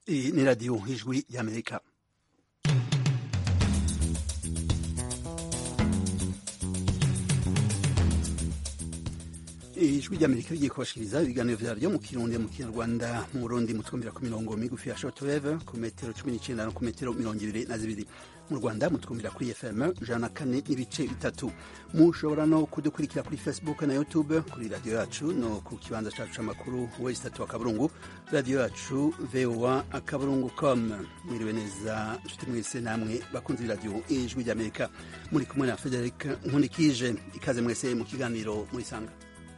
Iyi ni radiyo ijwi y'amerika ijwi ry'amerika rigiye kubashikiriza ibiganiro vyaryo mu kirundi mu kinyarwanda mu burundi mutwumvira ku mirongo migufi ya shortwave ku metero cumi n'icenda no ku metero mirongo ibiri na zibiri mu rwanda mutwumvira kuri fm ijana na kane n'ibice bitatu mushobora no kudukurikira kuri facebook na youtube kuri radiyo yacu no ku kibanza cacu c'amakuru wesi tatu akaburungu radiyo yacu voa akaburungu com mwiriwe neza nshuti mwese namwe bakunzi b'iradiyo ijwi ry'amerika muri kumwe na frederic nkundikije ikaze mwese mu kiganiro murisanga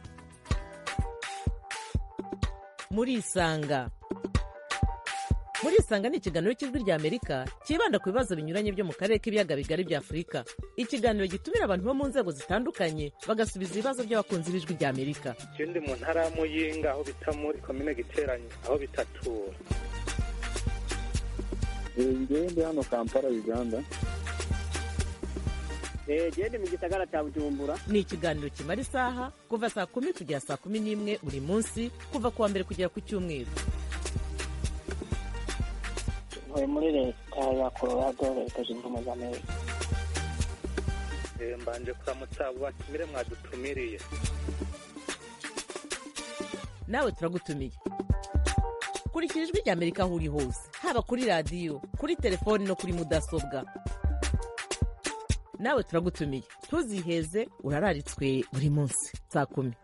murisanga murisanga ni ikiganiro cy'ijwi rya amerika cyibanda ku bibazo binyuranye byo mu karere k'ibiyaga bigari bya afurika ikiganiro gitumira abantu bo mu nzego zitandukanye bagasubiza ibibazo by'abakunzi b'ijwi rya amerika je ndi mu ntara ya muyinga aho bita muri komine giteranye aho bitatura ngewe ndi hano kampala uganda gende mu gisagara cya bujumbura ni ikiganiro kimara isaha kuva saa kumi kugera saa kumi n'imwe buri munsi kuva ku wa mbere kugera ku cyumweru ntuye muri leta ya colorado leta zunze ubumwe za amerika Eh, mbanje kuramutsa abo batumire mwadutumiriye nawe turagutumiye kurikira ijwi rya amerika aho uri hose haba kuri radiyo kuri telefoni no kuri mudasobwa nawe turagutumiye ntuziheze urararitswe buri munsi saa kumi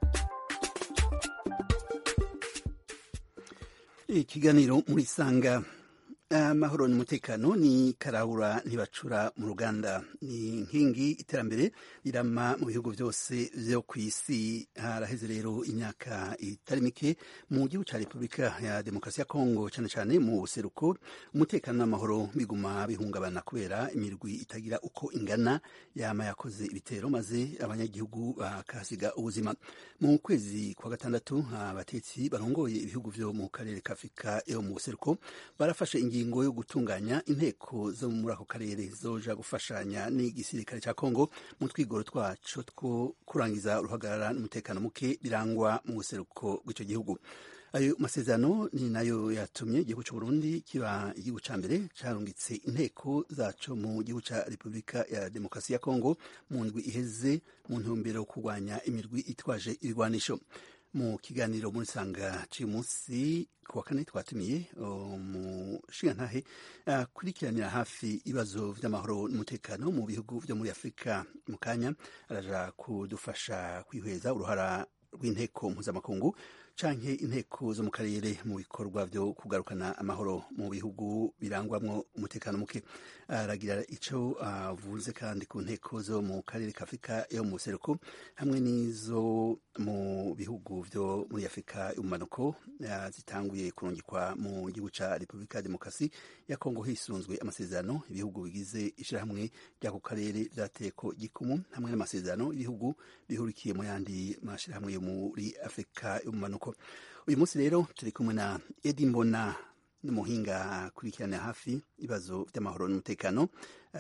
ikiganiro murisanga amahoro n'umutekano ni karahura ntibacura mu ruganda ni nkingi iterambere rirama mu bihugu byose byo ku isi haraheze rero imyaka itari mike mu gihugu cya repubulika ya demokarasi ya kongo cyane cyane mu buseruko umutekano n'amahoro biguma bihungabana kubera imirwi itagira uko ingana yama yakoze ibitero maze abanyagihugu bakahasiga ubuzima mu kwezi kwa gatandatu abatetsi barongoye ibihugu byo mu karere ka afurika yo mu buseruko barafashe ingingo ingingo yo gutunganya inteko zo muri ako karere zoja gufashanya n'igisirikare cya Kongo mu twigoro twaco two kurangiza uruhagarara n'umutekano muke birangwa mu buseruko bw'icyo gihugu ayo masezerano ni nayo yatumye igihugu cy'u Burundi kiba igihugu ca mbere carungitse inteko zaco mu gihugu ca Repubulika ya Demokarasi ya Kongo mu ndwi iheze mu ntumbero yo kurwanya imirwi itwaje ibigwanisho mu kiganiro muri sanga cy'uyu munsi ku wa kane twatumiye umushingantahe akurikiranira hafi ibibazo by'amahoro n'umutekano mu bihugu byo muri afurika mu kanya araja kudufasha kwihweza uruhara rw'inteko mpuzamakungu canke inteko zo mu karere mu bikorwa byo kugarukana amahoro mu bihugu birangwamwo umutekano muke aragira ico avuze kandi ku nteko zo mu karere ka afurika yo mu buseruko hamwe n'izo mu bihugu byo muri afurika y'umumanuko zitanguye kurungikwa mu gihugu ca repubulika ya demokarasi ya kongo hisunzwe amasezerano ibihugu bigize ishirahamwe ry'ako karere vyateko gikumu hamwe n'amasezerano ibihugu bihurikiye mu yandi mashirahamwe yo muri afurika y'umumanuko uyu munsi rero turi kumwe na edi mbona n'umuhinga akurikirana hafi ibibazo by'amahoro n'umutekano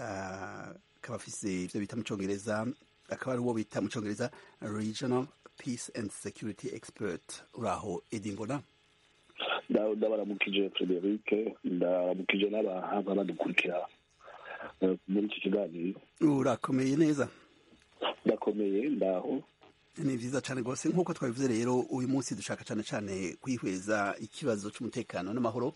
akaba afise ivyo bita mu congereza akaba ari uwo bita mu congereza regional peace and security expert uraho edi mbona ndabaramukije frederic ndaramukije n'abahanga badukurikira muri iki kiganiro urakomeye neza ndakomeye ndaho ni vyiza cane rwose nk'uko twabivuze rero uyu munsi dushaka cane cane kwihweza ikibazo c'umutekano n'amahoro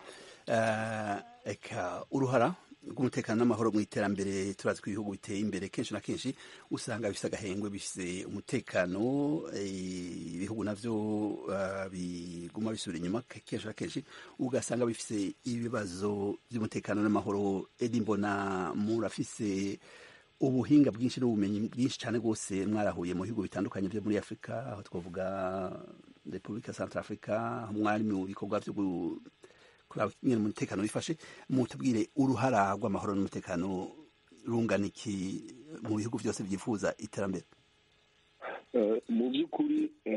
eka uruhara rw'umutekano n'amahoro mu iterambere turazi ko ibihugu biteye imbere kenshi na kenshi usanga bifise agahengwe bifise umutekano ibihugu navyo biguma bisubira inyuma kenshi na kenshi ugasanga bifise ibibazo vy'umutekano n'amahoro edi mbona murafise ubuhinga bwinshi n'ubumenyi bwinshi cyane rwose mwarahuye mu bihugu bitandukanye byo muri afurika aho twavuga repubulika central africa mwari mu bikorwa byo kuraba nyine umutekano wifashe mutubwire uruhara rw'amahoro n'umutekano rungana iki mu bihugu byose byifuza iterambere mu by'ukuri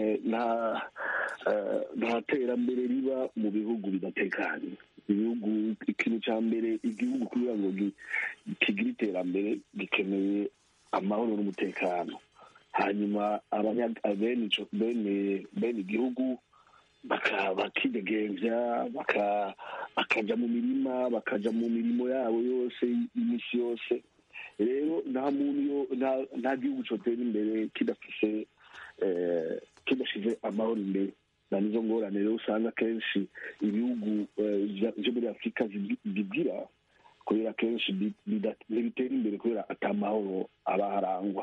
nta terambere riba mu bihugu bidatekanye ibihugu ikintu cya mbere igihugu kugira ngo kigire iterambere gikeneye amahoro n'umutekano hanyuma bene igihugu bakidegembya bakaja mu mirima bakaja mu mirimo yabo yose iminsi yose rero nta muntu yo- nta- nta gihugu cotera imbere kidafise eh, kidashize amahoro imbere na nizo ngorane rero usanga kenshi ibihugu eh, vya- vyo muri afurika zibi- bigira kubera kenshi bi- bida- ntibitera imbere kubera ata mahoro aba harangwa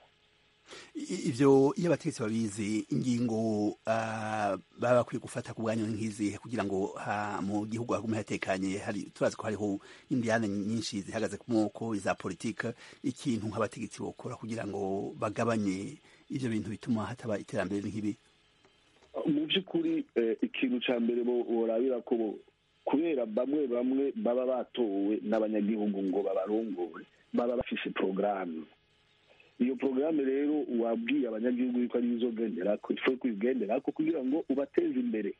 I- ivyo iyo abategetsi babizi ingingo ah, baba bakwiye gufata ku bwanyu nk'izihe kugira ngo ha- mu gihugu hagume hatekanye hari turazi ko hariho indiyane nyinshi zihagaze ku moko iza politike ikintu nk'abategetsi bokora kugira ngo bagabanye ivyo bintu bituma hataba iterambere nk'ibi mu by'ukuri eh, ikintu cya mbere bo- borabira ko bo- kubera bamwe bamwe baba batowe n'abanyagihugu ngo babarongore baba bafise porogaramu iyo porogaramu rero wabwiye abanyagihugu yuko ari izogenderako ifu kuyigenderako kugira ngo ubateze imbere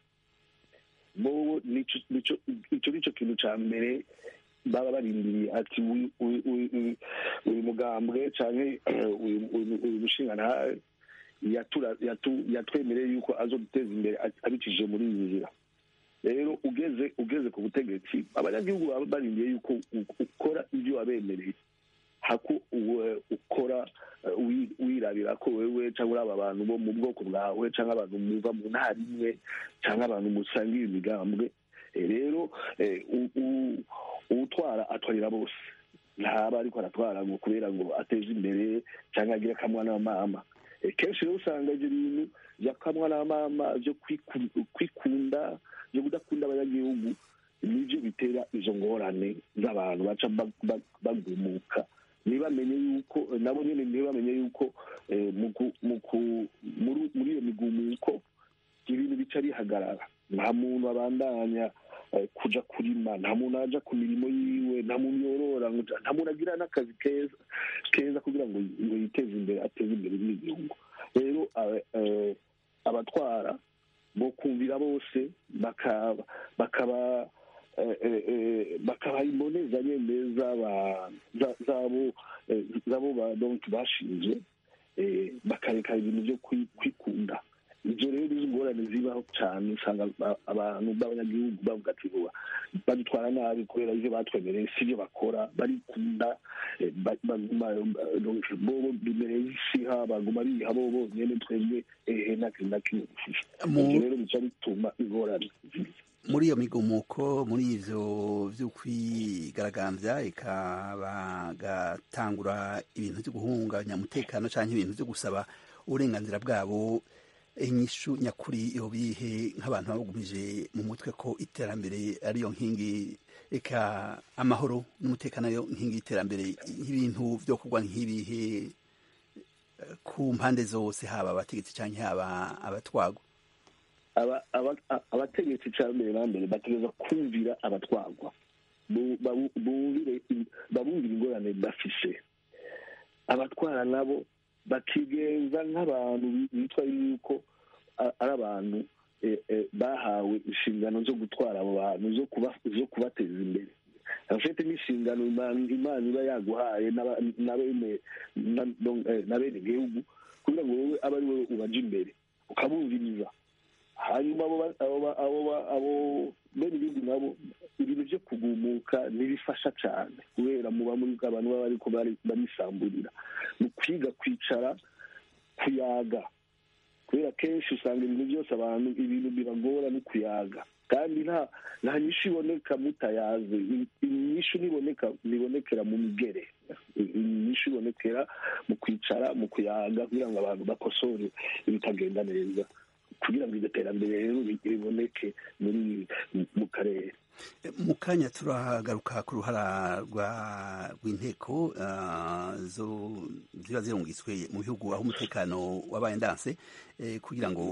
bobo nico nico- ico nico kintu ca mbere baba barindiriye ati uyu- uyu uyu- uyu mugambwe canke uyu uyu- uyu mushingantahe yatura- yatu- yatwemereye yuko azoduteza imbere a- abicishije muri iyi nzira rero ugeze ugeze ku butegetsi abanyagihugu baba barindiye yuko u- ukora ibyo wabemereye hako uwe- ukora eh, wi- wirabira ko wewe cyangwa uri aba bantu bo mu bwoko bwawe cyangwa abantu muva mu ntara imwe cyangwa abantu musangiye imigambwe Eh, rero eh, u- u- uwutwara atwarira bose ntaba ariko aratwara ngo kubera ngo ateze imbere cyangwa agire akamwa n'amama Eh, kenshi rero usanga ibyo bintu byakamwa n'amama byo kwiku- kwikunda byo kudakunda abanyagihugu nibyo bitera izo ngorane z'abantu baca ba- ba- bagumuka ntibamenye yuko nabo nyine ntibamenye yuko eh, mu ku- mu ku- muri muri iyo migumuko ibintu bica bihagarara nta muntu abandanya eh, kuja kurima nta muntu aja ku mirimo yiwe nta muntu yorora ngo nta muntu agira n'akazi keza keza kugira ngo ngo yiteze imbere ateze imbere n'igihugu rero aba- eh, abatwara bo kumvira bose bakaba bakaba eh, eh, eh, bakabaha imbonezanye neza ba- za- zabo eh, zabo ba donc bashinzwe eh, bakareka ibintu byo kwi- kwikunda ibyo rero izo ngorane zibaho cyane usanga ba- abantu b'abanyagihugu bavuga ati vuba badutwara nabi kubera ibyo batwemereye si byo bakora barikunda eh, ba- baguma eh, donc bobo bimereye isiha baguma biha bo bonyene twebwe ehe na kimwe na kimwe dufise Mu- ibyo rero bica bituma ingorane ziza muri iyo migumuko muri ivyo vyo kwigaragambya eka bagatangura ibintu vyo guhungabanya umutekano canke ibintu vyo gusaba uburenganzira bwabo inyishu nyakuri yobihe nk'abantu babugumije mu mutwe ko iterambere ariyo nkingi eka amahoro n'umutekano ariyo nkingi y'iterambere nk'ibintu vyo kugwa nk'ibihe eh, ku mpande zose haba abategetsi canke haba abatwagwa aba- aba- a- abategetsi cya mbere na mbere bategereza kumvira abatwagwa Bu- babu- bumvire in- babumvire ingorane bafise abatwara nabo bakigenza nk'abantu bi- bitwa yuko a- ari abantu eh, eh, bahawe inshingano zo gutwara abo bantu zo kuba- zo kubateza imbere afite n'inshingano Imana Imana iba yaguhaye n'aba- na bene na- donc, eh, na bene igihugu kugira ngo wowe abe ari wowe ubaja imbere ukabumviriza hanyuma abo ba- abo ba- abo ba- abo bene ibindi nabo ibintu byo kugumuka ntibifasha cyane kubera muba muri abantu baba ariko barisamburira ni ukwiga kwicara kuyaga kubera kenshi usanga ibintu byose abantu ibintu biragora no kuyaga kandi nta nta nyishu iboneka mutayaze inyishu niboneka nibonekera mu migere inyishu ibonekera mu kwicara mu kuyaga kugira ngo abantu bakosore ibitagenda neza kugira ngo iryo terambere rero riboneke muri mu karere mu kanya turagaruka ku ruhara rw'inteko ziba zirungitswe mu bihugu aho umutekano wabaye ndanse kugira ngo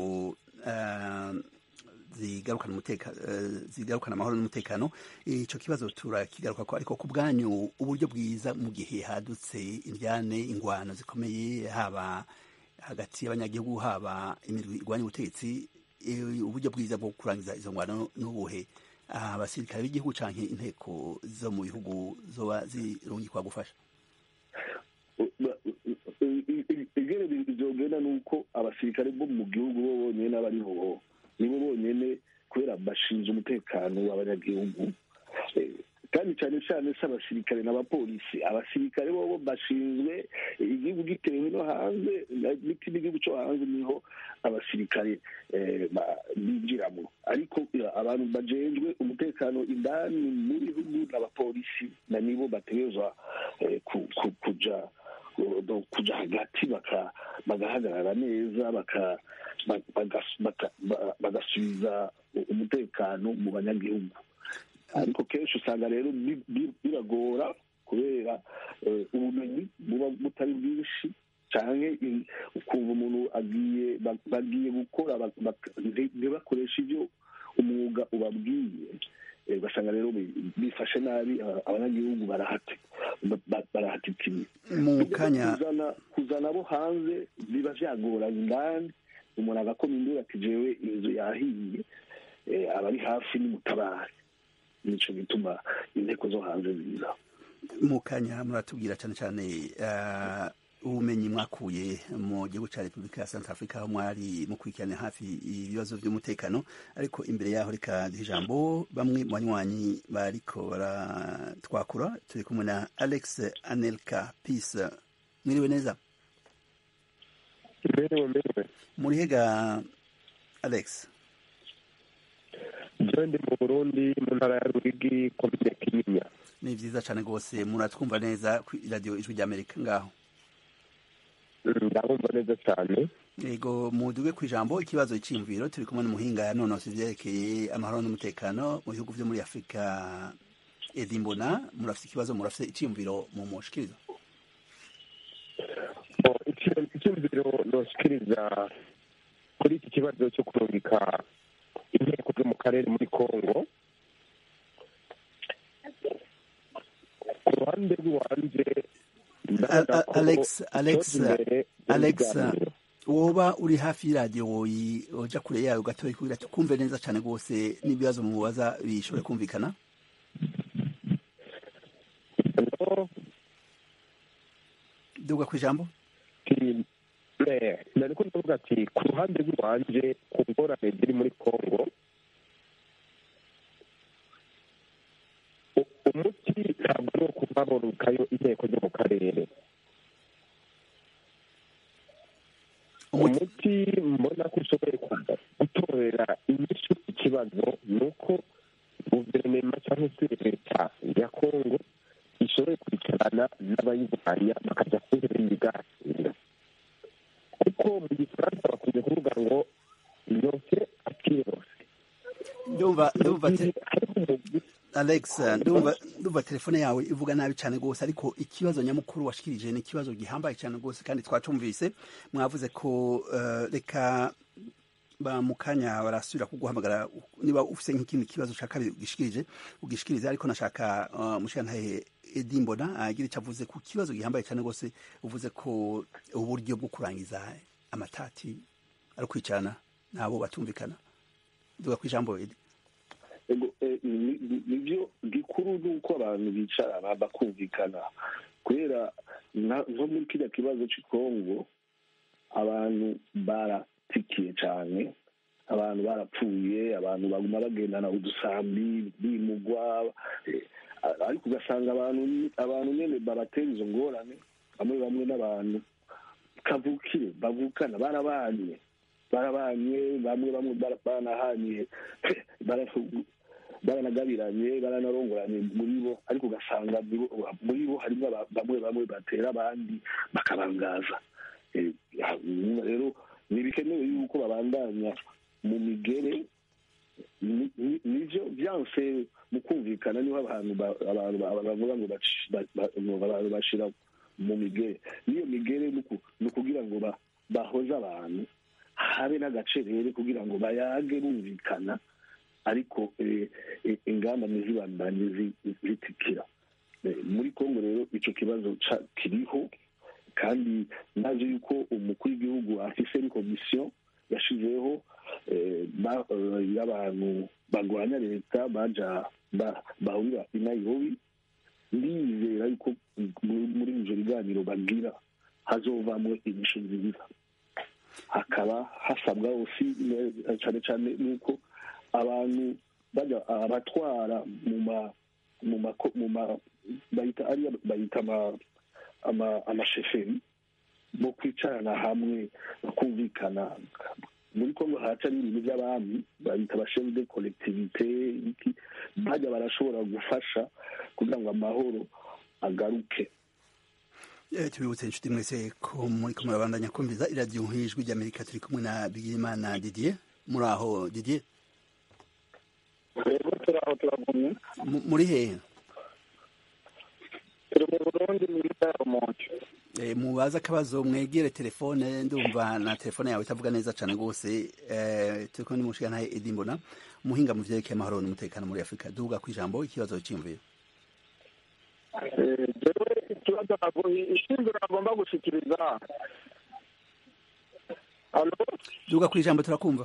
zigarukana amahoro n'umutekano icyo kibazo turakigaruka ko ariko ku bwanyu uburyo bwiza mu gihe hadutse indyane ingwano zikomeye haba hagati y'abanyagihugu haba imirwi irwanya ubutegetsi uburyo bwiza bwo kurangiza izo ngwano n'ubuhe abasirikare b'igihugu canke inteko zo mu bihugu zoba zirungikwa gufasha ibyo bizogenda ni uko abasirikare bo mu gihugu bo bonyene n'abariho nibo bonyene kubera bashinzwe umutekano w'abanyagihugu Eh, kandi cyane cyane si abasirikare n'abapolisi abasirikare bobo bashinzwe igihugu gitewe no hanze n'ikindi gihugu cyo hanze niho abasirikare eh, ba- binjiramo ariko eh, abantu bajejwe umutekano indani mu bihugu n'abapolisi na nibo bategerezwa eh, ku- ku- kuja ku- kuja hagati baka- bagahagarara neza baka- ba- bagas- baka- ba- bagasubiza umutekano mu banyagihugu ariko kenshi usanga rero bi- bi- biragora kubera eh, ubumenyi buba butari bwinshi cyane ukumva umuntu agiye ba- bagiye gukora bak- bak- nti- ntibakoreshe ibyo umwuga ubabwiye Eh, ugasanga rero bi- bifashe nabi aba- abanyagihugu barahati ba- ba- barahatikiriye mu kanya kuzana kuzana abo hanze biba byagoranye indani umuntu agakoma induru ati jewe inzu yahiye eh, abari hafi n'umutabare nico gituma inteko zo hanze ziza mu kanya muratubwira cyane cyane eh, ubumenyi mwakuye mu gihugu cya repubulika ya santa afurika aho mwari mukurikirana hafi ibibazo by'umutekano ariko imbere yaho reka duhe ijambo bamwe mu banywanyi bariko baratwakura turi kumwe na alex anelka peace mwiriwe neza Mbere mbere muri hega alex jewe ndi mu Burundi mu ntara ya Ruyigi komine Kinyinya ni vyiza cane rwose muratwumva neza kuri radio ijwi ry'amerika ngaho ndabumva neza cyane yego muduge ku ijambo ikibazo cy'imviro turi kumwe n'umuhinga yanonose ivyerekeye amahoro n'umutekano mu bihugu vyo muri afurika edi mbona murafise ikibazo murafise iciyumviro mu mushikiriza Bo, ici- icyumviro noshikiriza kuri iki kibazo cyo kurungika inteko zo mu karere muri Kongo ku ruhande rw'iwanje ndabona A- a- ko Alex- Alex, icyoza imbere Alex, n'ibiganiro. woba uri hafi y'iradiyo woyi uja kure yayo gatoya kugira tukumve neza cane rwose n'ibibazo mubaza bishobore kumvikana No, duga ku ijambo ati eh, nariko ndavuga ati ku ruhande rw'iwanje ku ngorane ziri muri Kongo u- umuti ntabwo ari uwo kuba borukayo inteko zo mu karere Umuti- umuti mbona ko ushoboye kuba gutorera inyishu ikibazo ni uko guverinoma cyangwa se leta ya kongo ishoboye kwicarana n'abayirwanya bakajya ku ntebe y'ibiganiro kuko mu gifaransa bakunze kuvuga ngo yose akirose ndumva ndumva te- ariko umugwi Alex ndumva ndumva telefone yawe ivuga nabi cyane rwose ariko ikibazo nyamukuru washikirije ni ikibazo gihambaye cyane rwose kandi twacumvise mwavuze ko eh, reka ba mu kanya barasubira kuguhamagara niba ufise nk'ikindi kibazo ushaka ugishikirije ugishikirize ariko nashaka uh, mushikantahe Edi Mbona agira icyo avuze ku kibazo gihambaye cyane rwose uvuze ko uburyo bwo kurangiza amatati ari kwicarana nabo batumvikana duga ku ijambo Edi Ego, eh, ni- ni- nivyo gikuru ni uko abantu bicarana bakumvikana kubera nka- nko muri kiriya kibazo cy'i kongo abantu baratikiye cyane abantu barapfuye abantu baguma bagendana udusambi bimugwa eh, ariko ugasanga abantu abantu nyene babatera izo ngorane bamwe bamwe n'abantu kavukire bavukana barabanye barabanye bamwe bamwe bara- baranahanye bara- baranagabiranye baranarongoranye muri bo ariko ugasanga muri bo- muri bo harimo aba- bamwe bamwe batera abandi bakabangaza Eh, ya- nyuma rero ntibikenewe yuko babandanya mu migere ni- ni- nivyo vyanse mu kumvikana niho abantu ba- abantu ba- bavuga ngo baci- ba- ba- ngo abantu bashira mu migere n'iyo migere ni uku- ni ukugira ngo ba- bahoze abantu habe n'agacerere kugira ngo bayage bumvikana ariko eh, eh, ingamba ntizibandanye zi- zitikira Eh, muri kongo rero ico kibazo ca- kiriho kandi naje yuko umukuru w'igihugu afise komisiyo yashizeho eh, ba- eh, y'abantu barwanya leta baja ba- bahurira i nairobi ndizera yuko muri muri ivyo biganiro bagira hazovamwo inyishu nziza hakaba hasabwa osi cane cane nuko abantu bajya abatwara mu ma mu ma mu ma bayita ariya bayita ama ama amasheferi bo kwicarana hamwe bakumvikana muri kongo haca n'ibintu by'abami babita abashefu de kolektivite iki bajya barashobora gufasha kugira ngo amahoro agaruke tubibutse inshuti mwese ko muri kumwe babandanya kumviza iradiyo nk'ijwi ry'amerika turi kumwe na bigirimana didier muri aho didier rero turi aho turagumye muri hehe turi mu burundi mu ntara rumonge mubaze akabazo mwegere telefone ndumva na telefone yawe itavuga neza cyane rwose turi kumwe n'umushinga ntahe edi mbona umuhinga mu byerekeye amahoro n'umutekano muri afurika duhuga ku ijambo ikibazo cyiyumvira jewe ikibazo ishingiro agomba gushikiriza duhuga ku ijambo turakumva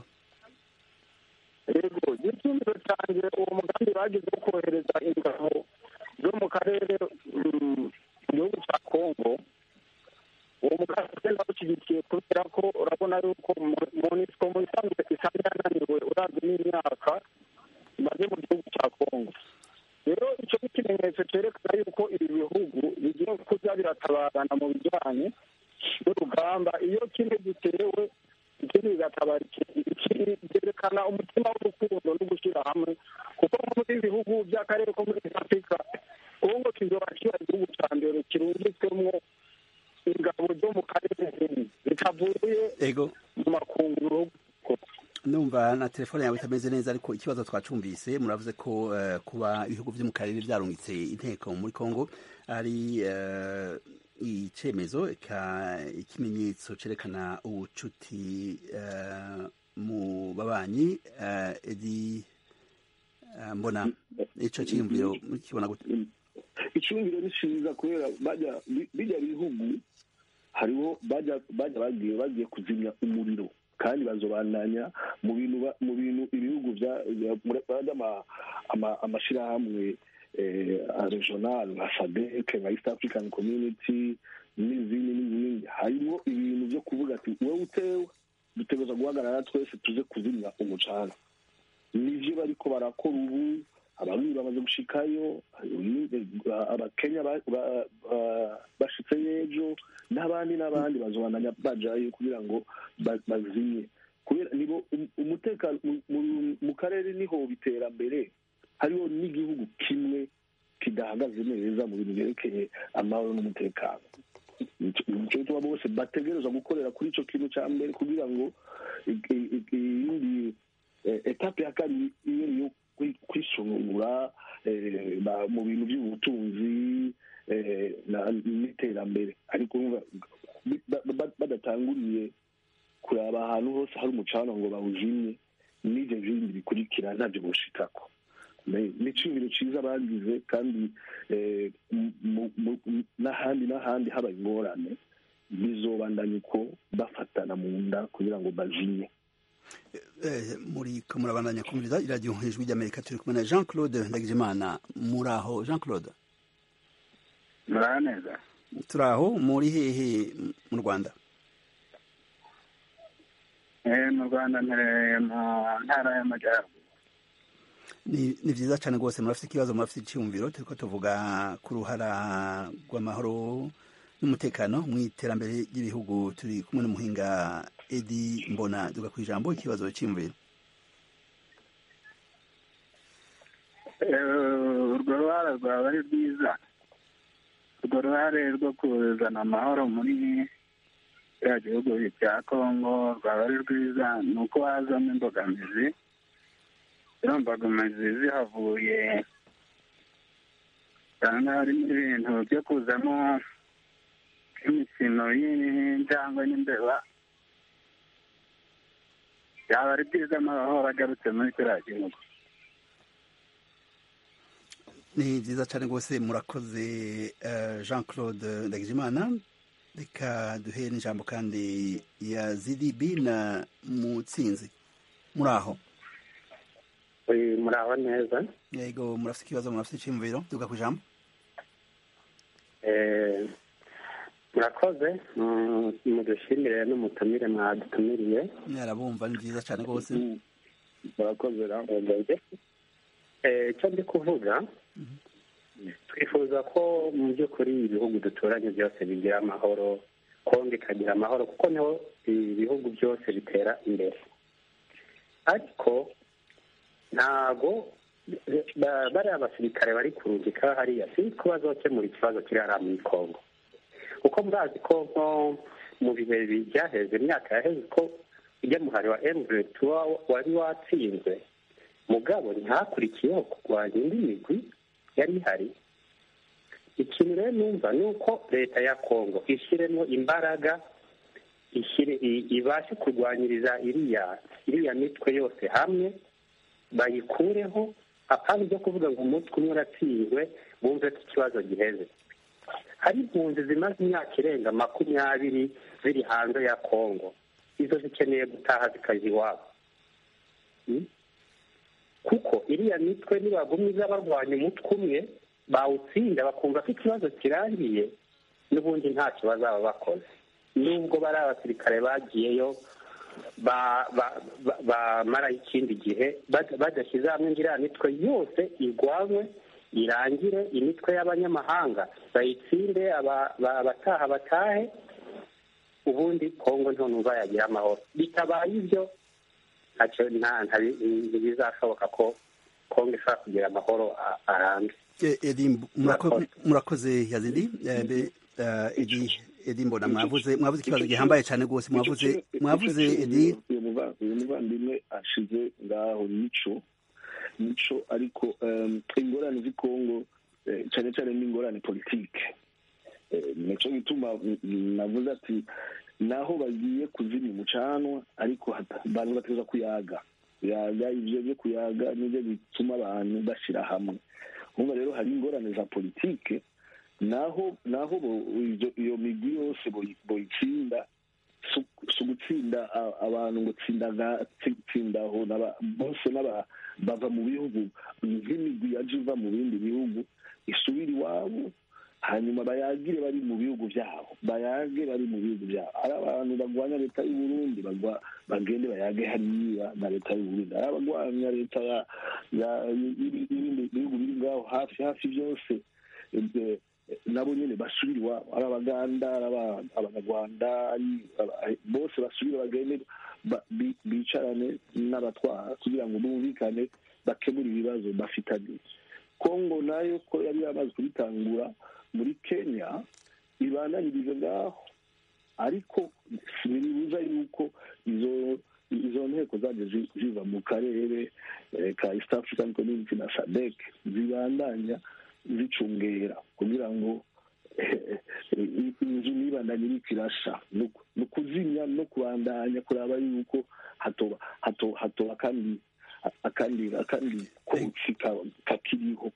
yego igicumiro cyanjye uwo mugambi bagize wo kohereza ingabo zo mu karere mu gihugu cya kongo uwo mugambi ugenda bashyigikiye kubera ko urabona yuko monisco mu isanzwe isa yananiwe uravye n'imyaka imaze mu gihugu cya kongo rero icyo ni ikimenyetso cyerekana yuko ibi bihugu bigiye kuza biratabarana mu bijyanye n'urugamba iyo kimwe gitewe ikindi bigatabara ikindi byerekana umutima w'urukundo no gushyira hamwe kuko muri ibi bihugu by'akarere ko muri afurika kongo kizoba kiba igihugu cya mbere kirungitswemo ingabo zo mu karere zitavuye mu makunguru numva na telefone yawe itameze neza ariko ikibazo twacumvise muravuze ko uh, kuba ibihugu byo mu karere byarungitse inteko muri Kongo ari uh, icemezo ikimenyetso cerekana ubucuti uh, mu babanyi edi mbona ico ciyumviro kibona gute icumviro ni ciza kubera bajya bijya bihugu hariho bajya bajya bagiye bagiye kuzimya umuriro kandi bazobandanya mu bintu mu bintu ibihugu bya amashirahamwe regional nka sadek nka east african community n'izindi n'izindi harimo ibintu byo kuvuga ati wowe utewe dutegereza guhagarara twese tuze kuzimya umucanga nivyo bariko barakora ubu abamwe bamaze gushikayo abakenya bashitse y'ejo n'abandi n'abandi bazobandanya bajayo kugira ngo bazimye kubera nibo umutekano mu karere niho biterambere hariho n'igihugu kimwe kidahagaze neza mu bintu byerekeye amahoro n'umutekano nico gituma bose bategerezwa gukorera kuri ico kintu ca mbere kugira ngo iyindi etape ya kabiri iyo yo kwisungura mu bintu by'ubutunzi n'iterambere ariko badatanguriye kuraba ahantu hose hari umucana ngo bawuzimye n'ibyo bindi bikurikira ntabyo boshikako ni icibiro cyiza bagize kandi n'ahandi n'ahandi haba ingorane bizobandanya uko bafatana mu nda kugira ngo bazimye muri ko murabandanya kumviriza iradiyo ijwi ry'amerika turi kumwe na jean claude ndagijimana muri aho jean claude muraho neza turi aho muri hehe mu rwanda mu rwanda mpereye mu ntara y'amajyaruguru ni byiza cyane rwose murafite ikibazo murafite icyumviro turi ko tuvuga ku ruhara rw'amahoro n'umutekano mu iterambere ry'ibihugu turi kumwe n'umuhinga edi mbona duga ku ijambo ikibazo cy'imviro urwo ruhare rwaba ari rwiza urwo ruhare rwo kuzana amahoro muri kiriya gihugu cya kongo rwaba ari rwiza ni uko hazamo imbogamizi izo mbogamizi zihavuye usanga harimo ibintu byo kuzamo imikino y'injangwe n'imbeba byaba ari byiza amahoro agarutse muri kiriya gihugu ni byiza cyane rwose murakoze jean claude ndagijimana reka duhe n'ijambo kandi ya zidibi na mutsinzi muri aho muraho neza yego murafite ikibazo murafite icyumviro duga ku ijambo murakoze mudushimire n'umutumire mwadutumiriye yarabumva ni byiza cyane rwose murakoze ramwe icyo ndi kuvuga twifuza ko mu by'ukuri ibihugu duturanye byose bigira amahoro kongo ikagira amahoro kuko niho ibihugu byose bitera imbere ariko ntago bariya basirikare bari kurungika hariya sinzi ko bazokemura ikibazo kiri hariya muri kongo kuko murazi ko nko mu bihe byaheze imyaka yaheze ko ujya muhari wa emuvureti wari watsinzwe mugabo ntihakurikiyeho kurwanya indi migwi yari ihari ikintu rero numva ni uko leta ya kongo ishyiremo imbaraga ibashe kurwanyiriza iriya iriya mitwe yose hamwe bayikureho apana ibyo kuvuga ngo umutwe umwe uratsinzwe bumve ko ikibazo giheze hari impunzi zimaze imyaka irenga makumyabiri ziri hanze ya kongo izo zikeneye gutaha zikajya iwabo kuko iriya mitwe nibagumye iza barwanya umutwe umwe bawutsinda bakumva ko ikibazo kirangiye n'ubundi ntacyo bazaba bakoze nubwo bari abasirikare bagiyeyo bamara ikindi gihe badashyize hamwe ngo iriya mitwe yose irwanywe irangire imitwe y'abanyamahanga bayitsinde abataha batahe ubundi kongo ntunumva yagira amahoro bitabaye ibyo ntibizashoboka ko kongo ishobora kugira amahoro arambye murakoze yazidi edi mbona mwavuze mwavuze ikibazo gihambaye cyane rwose mwavuze mwavuze edi uyu muvandimwe ashize ngaho mico mico ariko ingorane z'i kongo cyane cyane n'ingorane politike nicyo gituma navuze ati naho bagiye kuzimya umucanwa ariko abantu bateza kuyaga kuyaga ibyo byo kuyaga nibyo bituma abantu bashyira hamwe nk'ubu rero hari ingorane za politike naho naho iyo migwi yose boyitsinda si ugutsinda abantu ngo tsindaho bose bava mu bihugu nk'imigwi yaje iva mu bindi bihugu isubira iwabo hanyuma bayagire bari mu bihugu byabo bayage bari mu bihugu byabo ari abantu barwanya leta y'u Burundi bagende bayage hariya na leta y'u Burundi ari abarwanya leta y'ibindi bihugu biri ngaho hafi hafi byose nabo nyine basubira iwabo ari abaganda ari abanyarwanda bose basubire bagende bicarane n'abatwara kugira ngo bumvikane bakemure ibibazo bafitanye kongo nayo ko yari yamaze kubitangura muri kenya ibandanyirize ngaho ariko ntibibuza yuko izo izo nteko zaje ziva mu karere ka east african community na sadek zibandanya zicungera kugira ngo inzu nibandanye iriko irasha ni ukuzimya no kubandanya kuraba yuko hatoba hatoba kandi akandi akandi kotsi kakiriho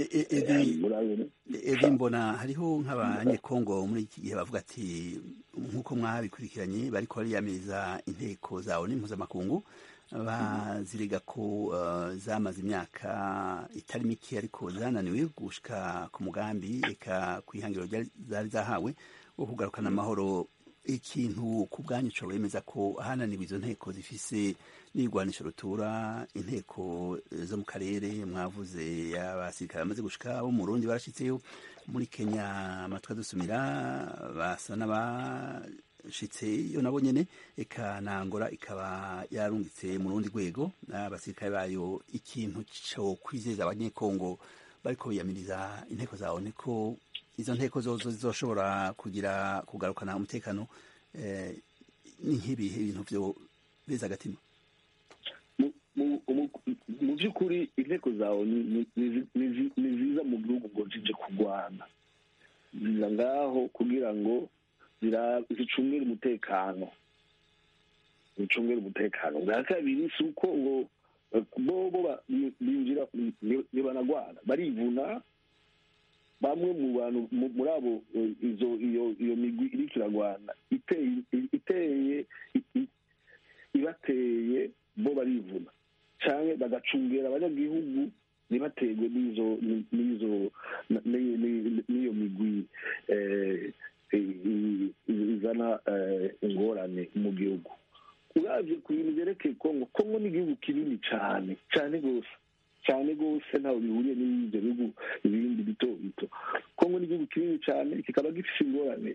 edi mbona hariho nk'abanyekongo muri iki gihe bavuga ati nk'uko mwabikurikiranye bariko bariyamiriza inteko zawe n'impuzamakungu baziriga ko zamaze imyaka itari mike ariko zananiwe gushika ku mugambi eka ku ihangiro zari zahawe wo kugarukana amahoro ikintu ku bwanyu ushobora wemeza ko hananiwe izo nteko zifise n'irwanisho rutura inteko zo mu karere mwavuze abasirikare bamaze gushika bo mu Burundi barashitseyo muri Kenya amatwi adusumira basa n'abashitseyo nabo nyene eka na Angola ikaba yarungitse mu rundi rwego abasirikare bayo ikintu co kwizeza abanyekongo bariko biyamiriza inteko zawe niko izo nteko zozo zizoshobora kugira kugarukana umutekano ni nk'ibihe ibintu vyo beza agatima mu by'ukuri inteko zawe ni ziza mu gihugu ngo zije kurwana ziza ngaho kugira ngo zicungere umutekano zicungere umutekano bwa kabiri si uko ngo bobo binjira ntibanagwana barivuna bamwe mu bantu muri abo izo iyo iyo migwi iriko iragwana iteye ibateye bo barivuna cyane bagacungera abanyagihugu ntibaterwe n'izo n'izo n'iyo migwi izana ingorane mu gihugu uravye ku bintu vyerekeye kongo kongo ni igihugu kinini cane cane rwose cyane rwose ntaho bihuriye n'ibyo bihugu ibindi bito bito kongo ni igihugu kinini cyane kikaba gifite ingorane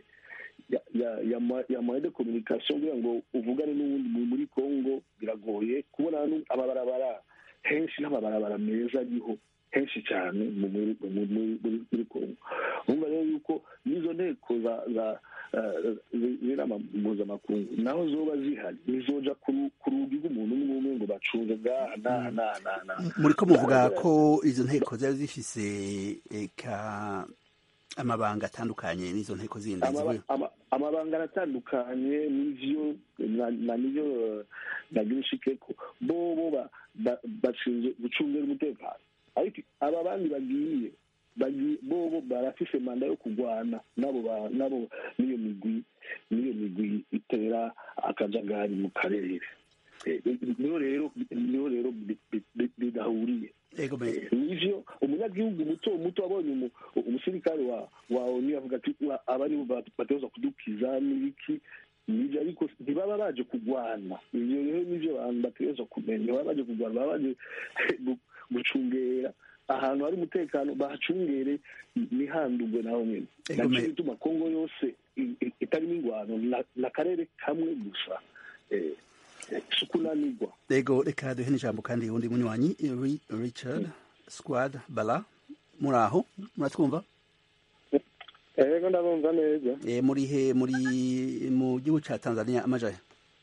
ya moye de communication kugira ngo uvugane n'uwundi muri kongo biragoye kubona amabarabara henshi n'amabarabara meza ariho henshi cyane muri kongo urumva rero yuko n'izo nteko za z'inama mpuzamakungu naho zoba zihari nizoja ku rugi rw'umuntu umwe umwe ngo bacunge bwaha n'aha n'aha n'aha muri ko muvuga ko izo nteko zari zifise eka amabanga atandukanye n'izo nteko zindi amabanga aratandukanye n'ivyo na nivyo nagira ushikeko bobo bashinzwe gucungira umutekano ariko aba bandi bagiye bobo barafise manda yo kurwana nabo nabo n'iyo migwi n'iyo migwi itera akajagari mu karere niho rero niho rero bidahuriye nivyo umunyagihugu muto muto abonye umusirikare wa wa onu avuga ati aba nibo bategerezwa kudukiza n'ibiki nivyo ariko ntibaba baje kurwana ivyo rero nivyo abantu bategerezwa kumenya ntibaba baje kurwana baba baje gucungera ahantu hari umutekano bahacungere ntihandurwe naho nyine nacyo bituma kongo yose itarimo ingwano ni akarere kamwe gusa sukunanirwa rego reka duhe n'ijambo kandi undi munywanyi richard squad bala muri aho muratwumva yego ndabumva neza muri he muri mu gihugu cya tanzania amajaya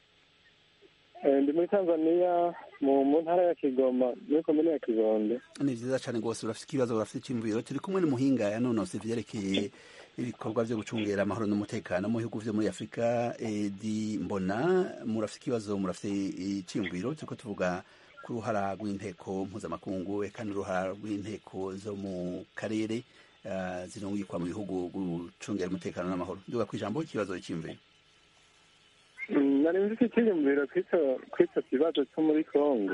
ndi muri tanzania mu ntara ya kigoma muri komine ya kibondo ni vyiza cane rwose urafite ikibazo urafite iciyumviro turi kumwe n'umuhinga yanonose ivyerekeye ibikorwa vyo gucungera amahoro n'umutekano mu bihugu vyo muri afurika edi mbona murafite ikibazo murafite iciyumviro turiko tuvuga ku ruhara rw'inteko mpuzamakungu eka n'uruhara rw'inteko zo mu karere uh, zirungikwa mu bihugu gucungera umutekano n'amahoro nduga kw'ijambo ikibazo iciyumviro nari nzi icyiyumviro kw'icyo kibazo cyo muri congo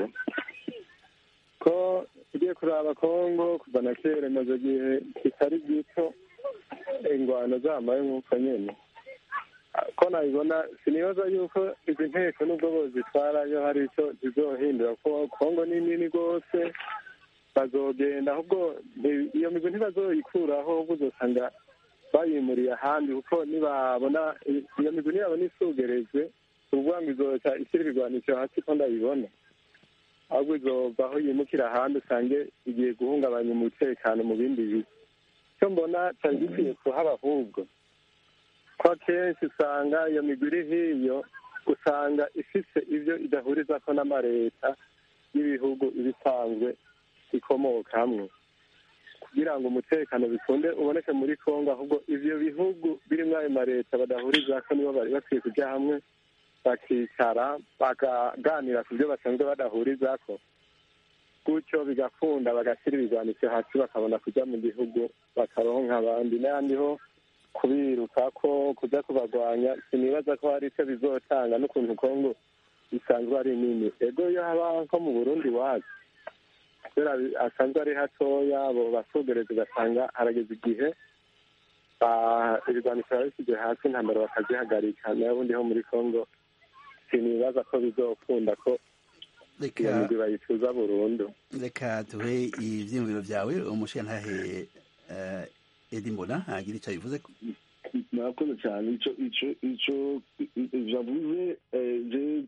ko ugiye kuraba congo kuva na kera imaze igihe kitari gito ingwano zamaye nk'uko nyine ko nabibona sinibaza yuko izi nteko nubwo bozitwarayo hari icyo zizohindura ko congo ni nini rwose bazogenda ahubwo iyo migwi ntibazoyikuraho ahubwo uzosanga bayimuriye ahandi kuko nibabona iyo migwi nibabona isugerejwe ukuvuga ngo izoca ishyira ibigwanisho hasi ko ndabibona ahubwo izova aho yimukira ahandi usange igiye guhungabanya umutekano mu bindi bice icyo mbona cyari gikwiye kuhaba ahubwo ko akenshi usanga iyo migwi iri hiyo usanga ifise ibyo idahurizako n'amareta y'ibihugu ibisanzwe ikomoka hamwe kugira ngo umutekano bikunde uboneke muri congo ahubwo ivyo bihugu birimwo ayo mareta badahurizako nibo bari bakwiye kuja hamwe bakicara bakaganira ku byo basanzwe badahurizako gutyo bigakunda bagashyira ibigwanisho hasi bakabona kuja mu gihugu bakaronka abandi n'ayandi ho kubiruka ko kuja kubagwanya sinibaza ko hari icyo bizotanga n'ukuntu congo bisanzwe ari nini ego iyo haba nko mu burundi wacu kubera asanzwe ari hatoya abo basugereza ugasanga harageze igihe ibigwanisho babishyize hasi intambara bakazihagarika n'ubundi ho muri congo sinibaza ko bizokunda ko iyo migwi bayicuza burundu reka tuhe ivyiyumviro vyawe umushiyantahe edi mbona agira ico bivuze murakoze cyane ico ico ico javuze je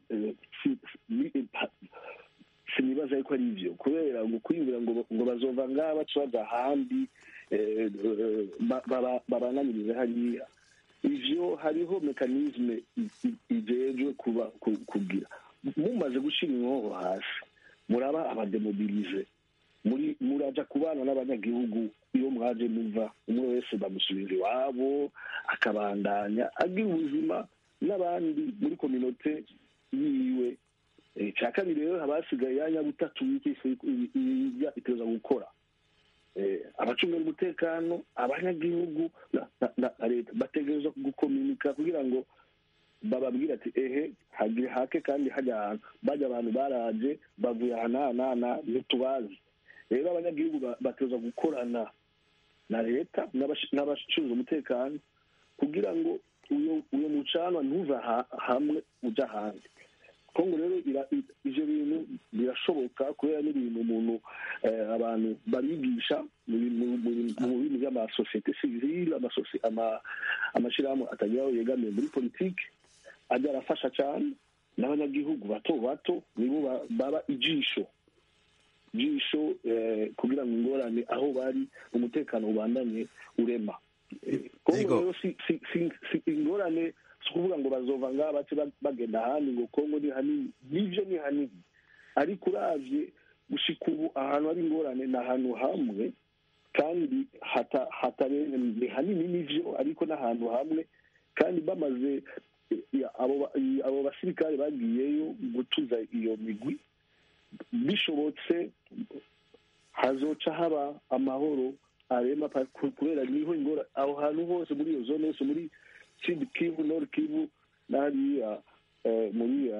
sinibaza yuko ari ivyo kubera ngo kwiyumvira ngo ngo bazova ngaha baca baja ahandi babananirize hariya ivyo hariho mekanisme ijejwe kuba kugira mumaze gushira inkoho hasi muraba abademobilize muri muraja kubana n'abanyagihugu iyo mwaje muva umwe wese bamusubiza iwabo akabandanya agira ubuzima n'abandi muri kominote yiwe icya kabiri rero haba hasigaye yanya butatu iteza gukora abacungira umutekano abanyagihugu na leta bategereza gukominika kugira ngo bababwira ati ehe hagire hake kandi hajya ahantu bajya abantu baraje bavuye aha n'aha n'aha ntitubazi rero abanyagihugu bateza gukorana na leta n'abashinzwe umutekano kugira ngo uyo mucanwa ntuve hamwe ujya ahandi kongo rero ivyo bintu birashoboka kubera n'ibintu umuntu abantu barigisha mu bintu by'amasosiyete sivile amashirahamwe atagira aho yegamiye muri politike ajya arafasha cyane n'abanyagihugu bato bato nibo baba ijisho ijisho kugira ngo ingorane aho bari umutekano ubandanye urema kongo rero si ingorane si ukuvuga ngo bazova ngaha bace bagenda ahandi ngo kongo ni hanini nivyo ni hanini ariko uravye gushika ubu ahantu hari ingorane ni ahantu hamwe kandi ni hanini nivyo ariko n'ahantu hamwe kandi bamaze abo basirikare bagiyeyo gutuza iyo migwi bishobotse hazoca haba amahoro arema kubera niho ingora aho hantu hose muri iyo zone yose muri sud kivu nord kivu n'hariya muri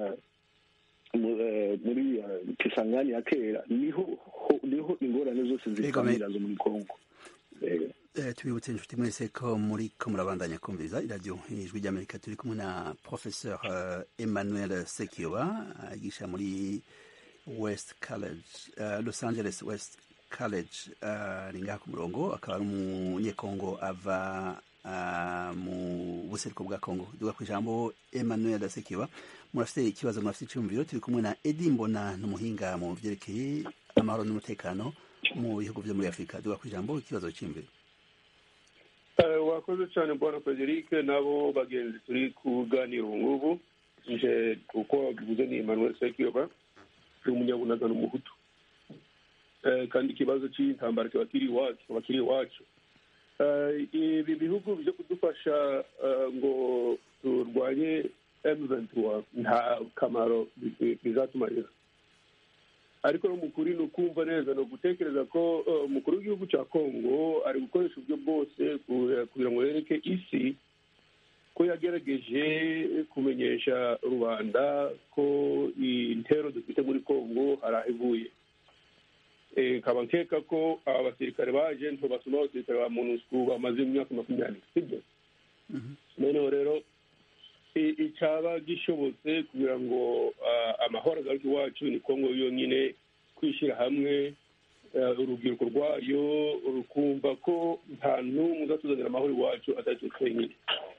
muri kisangani ya kera niho niho ingorane zose zikamira zo muri kongo tubibutse inshuti mwese ko muri ko murabandanya kumviriza iradiyo ijwi ry'amerika turi kumwe na professeur emmanuel sekiyoba yigisha muri west college los angeles west college ari ngaha ku murongo akaba ari umunyekongo ava mu buseruko bwa kongo duga ku ijambo emmanuel sekiyoba murafite ikibazo murafite icyumviro turi kumwe na edi mbona n'umuhinga mu byerekeye amahoro n'umutekano mu bihugu byo muri afurika duga ku ijambo ikibazo cy'imviro wakoze cyane bwana frederic nabo bagenzi turi kuganira ubu ngubu nje uko wabivuze ni emmanuel sekiyoba ni umunyabunagano umuhutu kandi ikibazo cy'intambara kiba kiri iwacu kiba kiri iwacu ibi bihugu byo kudufasha ngo turwanye emuventura nta kamaro bizatumarira ariko n'umukuru ni ukumva neza ni ugutekereza ko umukuru w'igihugu cya kongo ari gukoresha uburyo bwose kugira ngo yereke isi ko yagerageje kumenyesha rubanda ko intero dufite muri kongo hari aho ivuye nkaba nkeka ko aba basirikare baje ntibasoma abasirikare ba monusco bamaze imyaka makumyabiri sibyo noneho rero icyaba gishobotse kugira ngo amahoro agaruke iwacu ni kongo yonyine kwishyira hamwe urubyiruko rwayo rukumva ko nta n'umwe uzatuzanira amahoro iwacu atari twe twenyine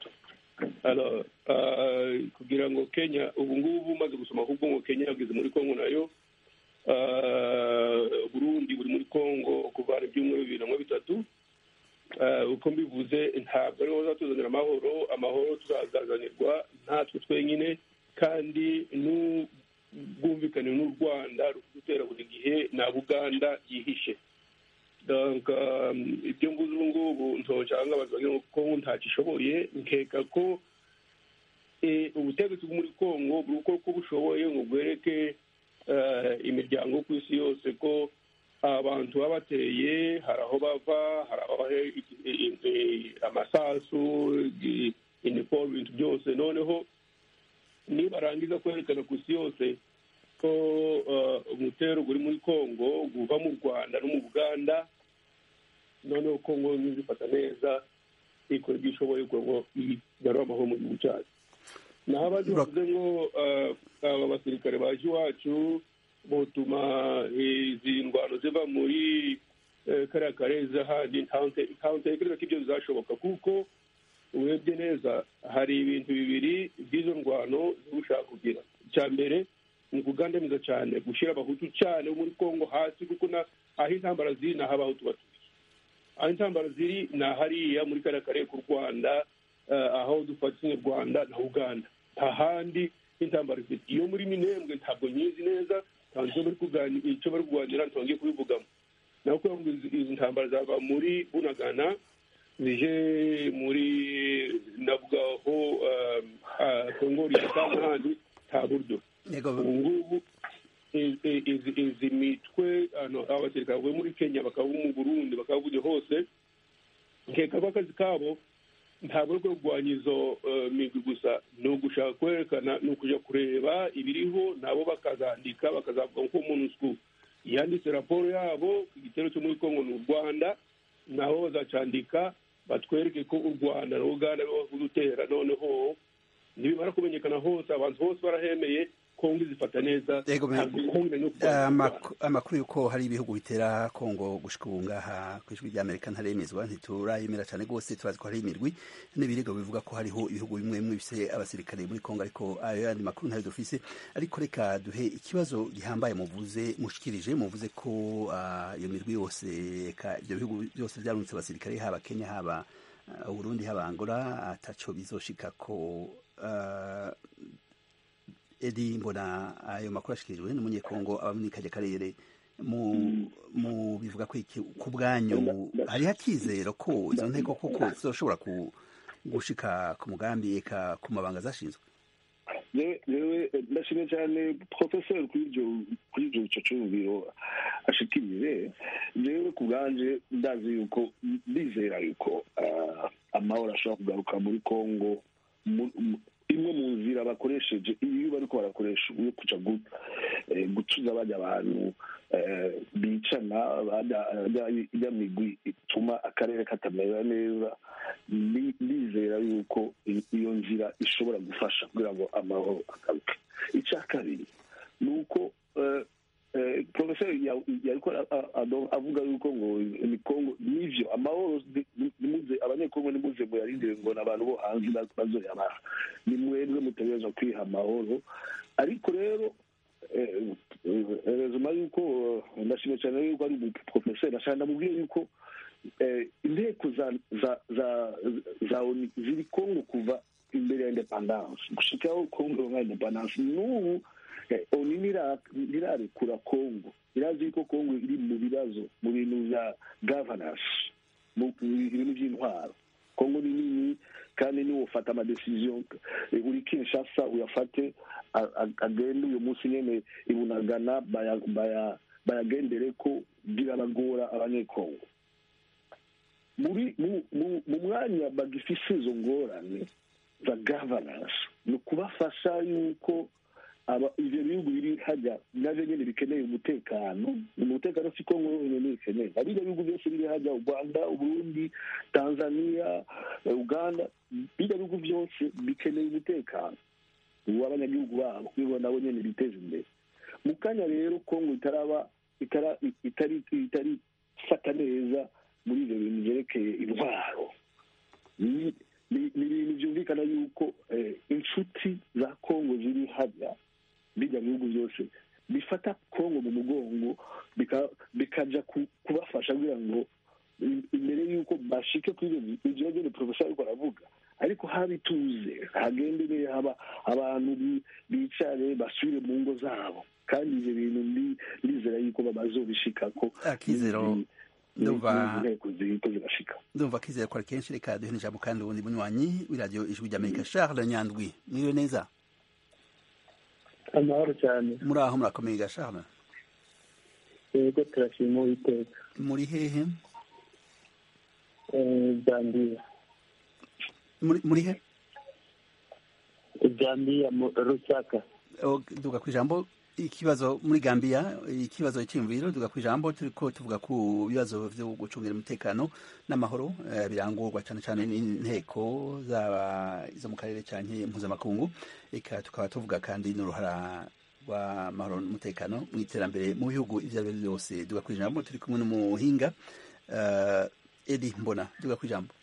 kugira ngo kenya ubu ngubu umaze gusoma ahubwo ngo kenya yageze muri kongo nayo burundi buri muri kongo kuvana ibyumweru bibiri na bitatu uko mbivuze ntabwo ariho bazatuzanira amahoro amahoro tuzazazanirwa natwe twenyine kandi n'ubwumvikane n'u rwanda rudutera buri gihe na buganda yihishe ibyo mvuze ubu ngubu ntocyanga abantu bagira ngo kongo ntacishoboye nkeka ko ubutegetsi bwo muri kongo buri uko bushoboye ngo bwereke imiryango ku isi yose ko abantu baba bateye hari aho bava hari aho amasasu inifomu ibintu byose noneho nibarangiza kwerekana ku isi yose ko umutero uri muri kongo uva mu rwanda no mu buganda noneho kongo nizifata neza ikora ibyo ishoboye kugira ngo igarure amahoro mu gihugu cyacu naho abandi bavuze ngo aba basirikare baje iwacu butuma izi ndwano ziva muri kariya karezi ahandi ntawe ntekereza ko ibyo bizashoboka kuko urebye neza hari ibintu bibiri by'izo ndwano zo gushaka kugira icya mbere ni ukugandamiza cyane gushyira abahutu cyane bo muri kongo hasi kuko aho intambara ziri ni aho abahutu batuye aho intambara ziri ni ahariya muri kariya karere k'u rwanda aho dufatanye u rwanda na uganda nta handi intambara zifite iyo muri minembwe ntabwo nyizi neza icyo bari kuganira ntibongeye kubivugamo naho kugira ngo izi ntambara zava muri bunagana zije muri navugaho kongori cyangwa ahandi nta buryo ubu ngubu izi mitwe abasirikare bavuye muri kenya bakaba mu burundi bakaba buri hose nkeka ko akazi kabo ntabwo ari kurwanya izo migwi gusa ni ugushaka kwerekana ni ukujya kureba ibiriho nabo bakazandika bakazavuga ko umuntu yanditse raporo yabo ku gitero cyo muri kongo ni u rwanda nabo bazacandika batwereke ko u rwanda na uganda aribo bavuze utera noneho nibimara kumenyekana hose abantu bose barahemeye kongo izifata neza Yego, me- ntabwo kongo no kurwanya u Rwanda. Amak- amakuru y'uko hari ibihugu bitera kongo gushika ubu ngaha ku ijwi ry'amerika ntaremezwa ntiturayemera cyane rwose turazi ko hari imirwi n'ibirego bivuga ko hariho ibihugu bimwe bimwe bifise abasirikare muri kongo ariko ayo yandi makuru ntayo dufise ariko reka duhe ikibazo gihambaye muvuze mushikirije muvuze ko ah, iyo mirwi yose eka ibyo bihugu byose byarunitse abasirikare haba kenya haba ah, uburundi haba angola ataco bizoshika ko ah, edi mbona ayo makuru ashikirijwe n'umunyekongo aba muri kajya karere mu mu bivuga ko iki ku bwanyu hariho akizero ko izo nteko koko zizoshobora ku gushika ku mugambi eka ku mabanga zashinzwe yewe ndashimye cyane profesor kuri ibyo kuri ibyo icyo cyumviro ashikirije yewe ku bwanje ndazi yuko ndizera yuko ah, amahoro ashobora kugaruka muri congo mu- mu- imwe mu nzira bakoresheje iyo bariko barakoresha yo kuja gu- eh, gutuza bajya abantu eh, bicana bajya- bajya- ijya migwi ituma akarere katamera neza Ndi- ndizera yuko i- iyo nzira ishobora gufasha kugira ngo amahoro agaruke icya kabiri ni uko eh, eh, profeseri ya- yariko a- a- ado- avuga yuko ngo ni kongo nivyo amahoro ni- ni- nimuze abanyekongo nimuze muyarindire ngo n'abantu bo hanze baz- bazoyabaha ni mwebwe mutegerezwa kwiha amahoro ariko rero rezuma yuko eh, ndashimye cyane yuko ari umuprofeseri ashaka ndamubwire yuko eh, inteko za za za za ONU ziri kongo kuva imbere ya independance gushikaho kongo nka independance n'ubu eh, ONU ntira- ntirarekura kongo irazi yuko kongo iri mu bibazo mu bintu bya governance mu mu bintu by'intwaro kongo ni nini kandi niwo ufata amadecision eh, uri kinshasa uyafate a- a- agende uyu munsi nyene ibunagana baya- baya- bayagendere ko birabagora abanyekongo muri mu- mu- mu mwanya bagifise izo ngorane za governance ni ukubafasha yuko aba ivyo bihugu biri hajya navyo nyene bikeneye umutekano umutekano si kongo yonyene bikeneye na birya bihugu byose biri hajya u rwanda uburundi tanzania eh, uganda birya bihugu byose bikeneye umutekano w'abanyagihugu babo kugira ngo nabo nyene biteze imbere mu kanya rero kongo itaraba itara- itari itari fata neza muri ibyo bintu byerekeye intwaro ni ni- ni ibintu byumvikana yuko eh, inshuti za kongo ziri hajya bijya mu bihugu byose bifata kongo mu mugongo bika- bikaja ku- kubafasha kugira ngo i- imbere y'uko bashike kuri ibyo ibyo nyine porofesa ariko aravuga ariko haba ituze hagende neza haba abantu bi- bicare basubire mu ngo zabo kandi ibyo bintu ndi- ndizera yuko bazobishikako akizero ndumva inteko ziriko zirashika ndumva akizero ko ari kenshi reka duhe n'ijambo kandi ubundi bunywanyi w'iradiyo ijwi ry'amerika charles nyandwi mwiriwe neza amahoro cyane muri aho murakomeye ga charles yego turashima uwiteka muri hehe Eh, zambiya muri muri he zambiya mu rusaka O, duga ku ijambo ikibazo muri gambia ikibazo cy'imviro duga ku ijambo turiko tuvuga ku bibazo vyo gucungira umutekano n'amahoro eh, birangurwa cyane cyane n'inteko zaba izo mu karere canke mpuzamakungu eka tukaba tuvuga kandi n'uruhara rw'amahoro n'umutekano mu iterambere mu bihugu ivyo ari byo byose duga ku ijambo turi kumwe n'umuhinga uh, edi mbona duga ku ijambo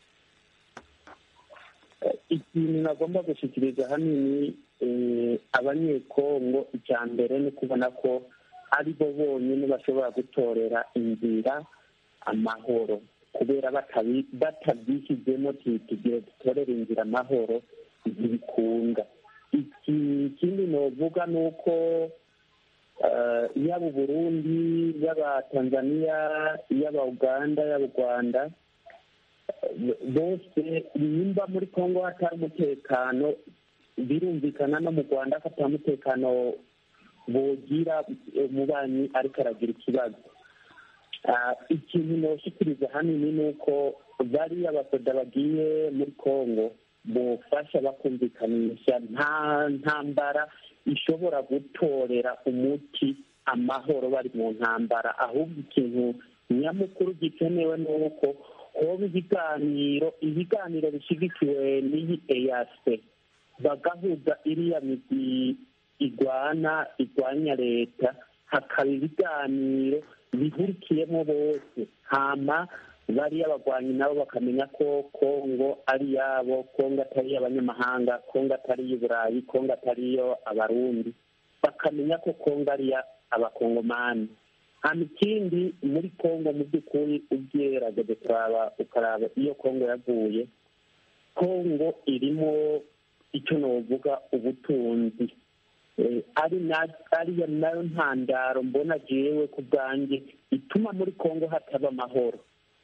ikintu nagomba gushyikiriza hanini eh, abanyekongo icya mbere ni kubona ko ari bo bonyine bashobora gutorera inzira amahoro kubera batabi- batabyishyizemo ti- tugire dutorere inzira amahoro ntibikunda iki ikindi novuga ni uko eh, yaba uburundi yaba tanzania yaba uganda yaba u rwanda bose nimba muri kongo hatari umutekano birumvikana no mu rwanda ko atari umutekano bogira umubanyi ariko aragira ikibazo Ah, ikintu noshyikiriza hanini ni uko bariya basoda bagiye muri kongo bofasha bakumvikanisha nta ntambara ishobora gutorera umuti amahoro bari mu ntambara ahubwo ikintu nyamukuru gikenewe ni uko hoba ibiganiro ibiganiro bishyigikiwe n'iyi eyase bagahuza iriya migwi igwana igwanya leta hakaba ibiganiro bihurikiyemo bose hama bariya abagwanyi nabo bakamenya ko kongo ari iyabo kongo atari iy'abanyamahanga kongo atari iy'uburayi kongo atari iyo abarundi bakamenya ko kongo ari abakongomani hano ikindi muri kongo mu by'ukuri ubyerageje kuraba ukaraba iyo kongo yaguye kongo irimo icyo navuga ubutunzi ariyo nayo ntandaro mbona jewe ku bwanjye ituma muri kongo hataba amahoro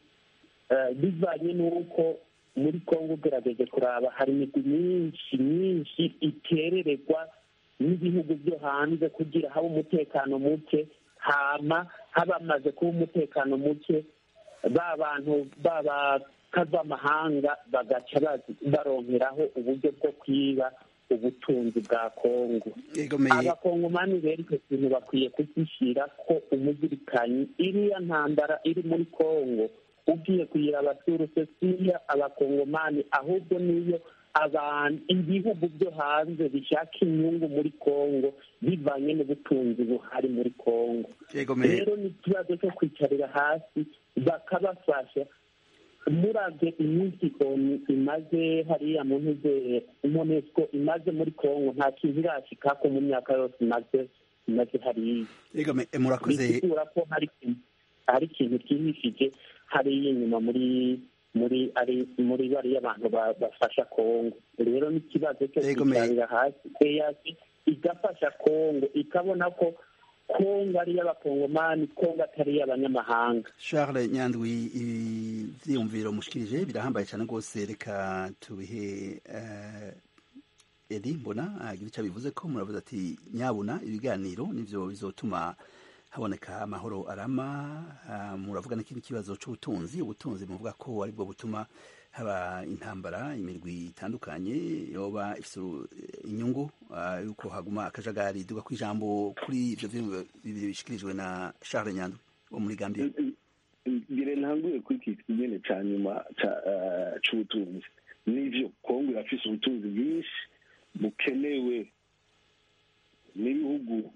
bivanye n'uko muri kongo ugerageje kuraba hari imigwi myinshi myinshi iterererwa n'ibihugu byo hanze kugira habe umutekano muke hama habamaze kuba umutekano muke ba bantu b'abakavamahanga bagaca baronkeraho uburyo bwo kwiba ubutunzi bwa kongo abakongomani rero icyo kintu bakwiye kugishyira ko umuzirikanyi iriya ntambara iri muri kongo ugiye kuyiraba surusesiya abakongomani ahubwo niyo abantu ibihugu byo hanze bishaka inyungu muri kongo bivanye n'ubutunzi buhari muri kongo rero ni ikibazo cyo kwicarira hasi bakabafasha murabye iminsi onu imaze hariya mu ntuzere monesco imaze muri kongo nta kintu irashikako mu myaka yose imaze imaze hariya murakoze bisigura ko hari ikintu cyihishije hariya inyuma muri muri ari muri bariya abantu bafasha kongo rero n'ikibazo cyo kwicarira hasi eyasi igafasha kongo ikabona ko kongo ari iy'abakongomani kongo atari iy'abanyamahanga charles nyandwi ibyiyumviro mushikirije birahambaye cyane rwose reka tubihe edi mbona agira icyo bivuze ko muravuze ati nyabuna ibiganiro nibyo bizotuma haboneka amahoro arama muravuga n'ikindi kibazo cy'ubutunzi ubutunzi muvuga ko aribwo butuma haba intambara imirwi itandukanye yoba ifite inyungu yuko haguma akajagari duga ku ijambo kuri ibyo bibiri bishyikirijwe na Charles Nyandwi wo muri Gambia ngire ntanguye kuri iki kinyene ca nyuma c'ubutunzi n'ivyo kongo irafise ubutunzi bwinshi bukenewe n'ibihugu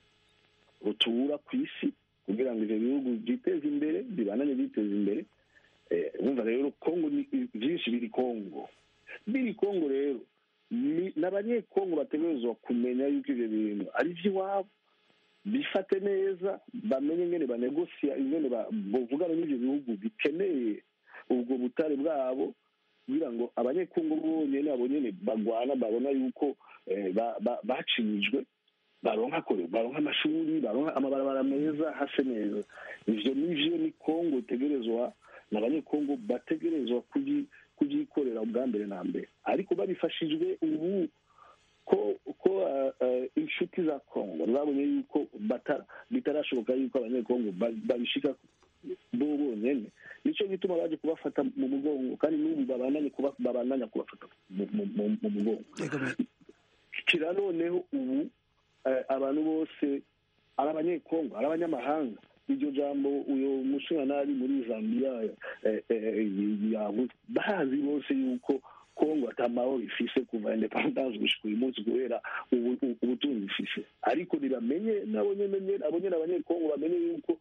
rutura ku isi kugira ngo ivyo bihugu vyiteze imbere bibananye biteza imbere wumva rero kongo byinshi biri kongo biri kongo rero n'abanyekongo bategerezwa kumenya yuko ivyo bintu ari ivy'iwabo bifate neza bamenye ingene banegosiya ingene bovugana n'ivyo bihugu bikeneye ubwo butare bwabo kugira ngo abanyekongo bonyene abo nyene bagwana babona yuko bacinyijwe baronka kore baronka amashuri baronka amabarabara meza hase neza ivyo nivyo ni kongo itegerezwa n'abanyekongo bategerezwa kubyikorera ubwa mbere na mbere ariko babifashijwe ubu ko ko inshuti za kongo zabonye yuko bitarashoboka yuko abanyekongo babishika bo bonyene nicyo gituma baje kubafata mu mugongo kandi n'ubu babandanya kubafata mu mugongo kira noneho ubu abantu bose ari abanyekongo ari abanyamahanga iryo jambo uyu mushinganari muri zambia yavuze bazi bose yuko kongo atamahoro ifise kuva independance gushika uyu munsi kubera ubutunzi ifise ariko ntibamenye nabo nyene abo nyene abanyekongo bamenye yuko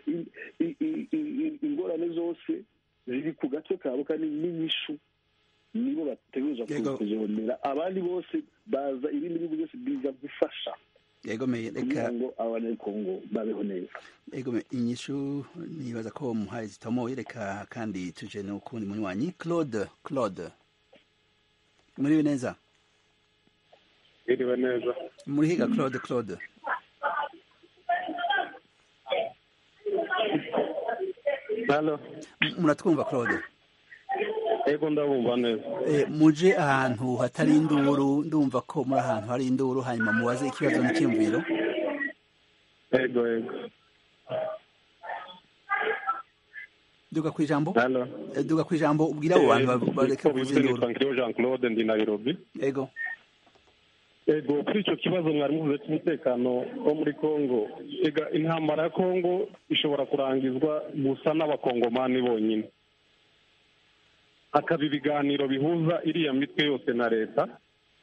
ingorane zose ziri ku gatwe kabo kandi n'inyishu nibo bategerezwa kuzibonera abandi bose baza ibindi bihugu byose biza gufasha yegomeye kugira ngo abanyekongo babeho neza yegome inyishu nibaza ko muhaye zitomoye reka kandi tuje no kundi munywanyi claude claude muriwe neza iriwe neza muri higa claude claude halo muratwumva claude ego ndabumva neza muje ahantu hatari induru ndumva ko muri ahantu hari induru hanyuma mubaze ikibazo n'icyumviro ego ego duga ku ijambo duga ku ijambo ubwira abo bantu bareke kuvuza induru jean claude ndi nairobi ego ego kuri icyo kibazo mwari muvuze cy'umutekano wo muri congo ega intambara ya congo ishobora kurangizwa gusa n'abakongomani bonyine hakaba ibiganiro bihuza iriya mitwe yose na leta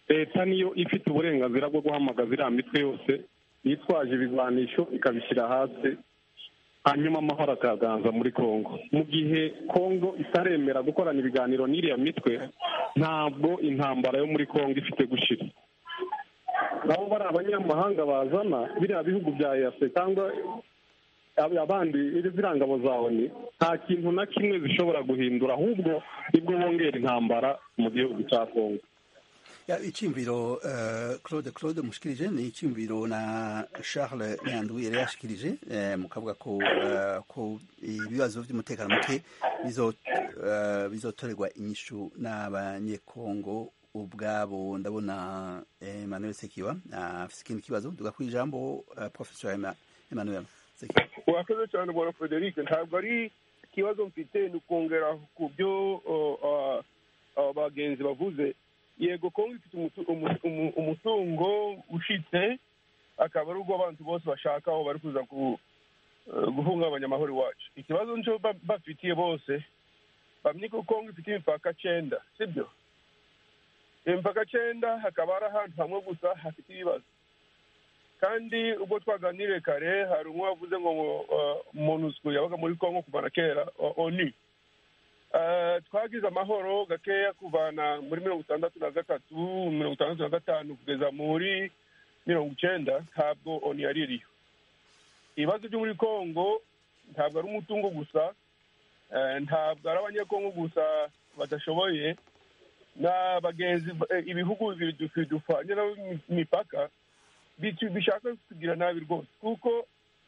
leta niyo ifite uburenganzira bwo guhamagaza iriya mitwe yose yitwaje ibigwanisho ikabishyira hasi hanyuma amahoro akaganza muri congo mu gihe congo itaremera gukorana ibiganiro n'iriya mitwe ntabwo intambara yo muri congo ifite gushira nabo bari abanyamahanga bazana biriya bihugu bya eyase cyangwa abandi ziriya ngabo za oni nta kintu na kimwe zishobora guhindura ahubwo nibwo bongera intambara mu gihugu cya congo icyumviro claude claude mushikirije ni icyumviro na charles nyanduye yari yashikirije mukavuga ko ko ibibazo by'umutekano muke bizotorerwa inyishu n'abanyekongo ubwabo ndabona emmanuel sekiwa afite ikindi kibazo duga ku ijambo professor emmanuel urakoze cyane bwana frederic ntabwo ari ikibazo mfite ni ukongera ku byo abagenzi bavuze yego kongo ifite umutungo ushitse akaba ari ubwo abantu bose bashaka aho bari kuza guhungabanya amahoro iwacu ikibazo nicyo bafitiye bose bamenye ko kongo ifite imipaka cyenda sibyo imipaka cyenda hakaba hari ahantu hamwe gusa hafite ibibazo kandi ubwo twaganiriye kare hari umwe wavuze ngo monusco yabaga muri kongo kuva na kera oni twagize amahoro gakeya kuvana muri mirongo itandatu na gatatu mirongo itandatu na gatanu kugeza muri mirongo icyenda ntabwo oni yari iriyo ibibazo byo muri kongo ntabwo ari umutungo gusa ntabwo ari abanyekongo gusa badashoboye na bagenzi ibihugu bibiri dupfanye imipaka bishaka kugira nabi rwose kuko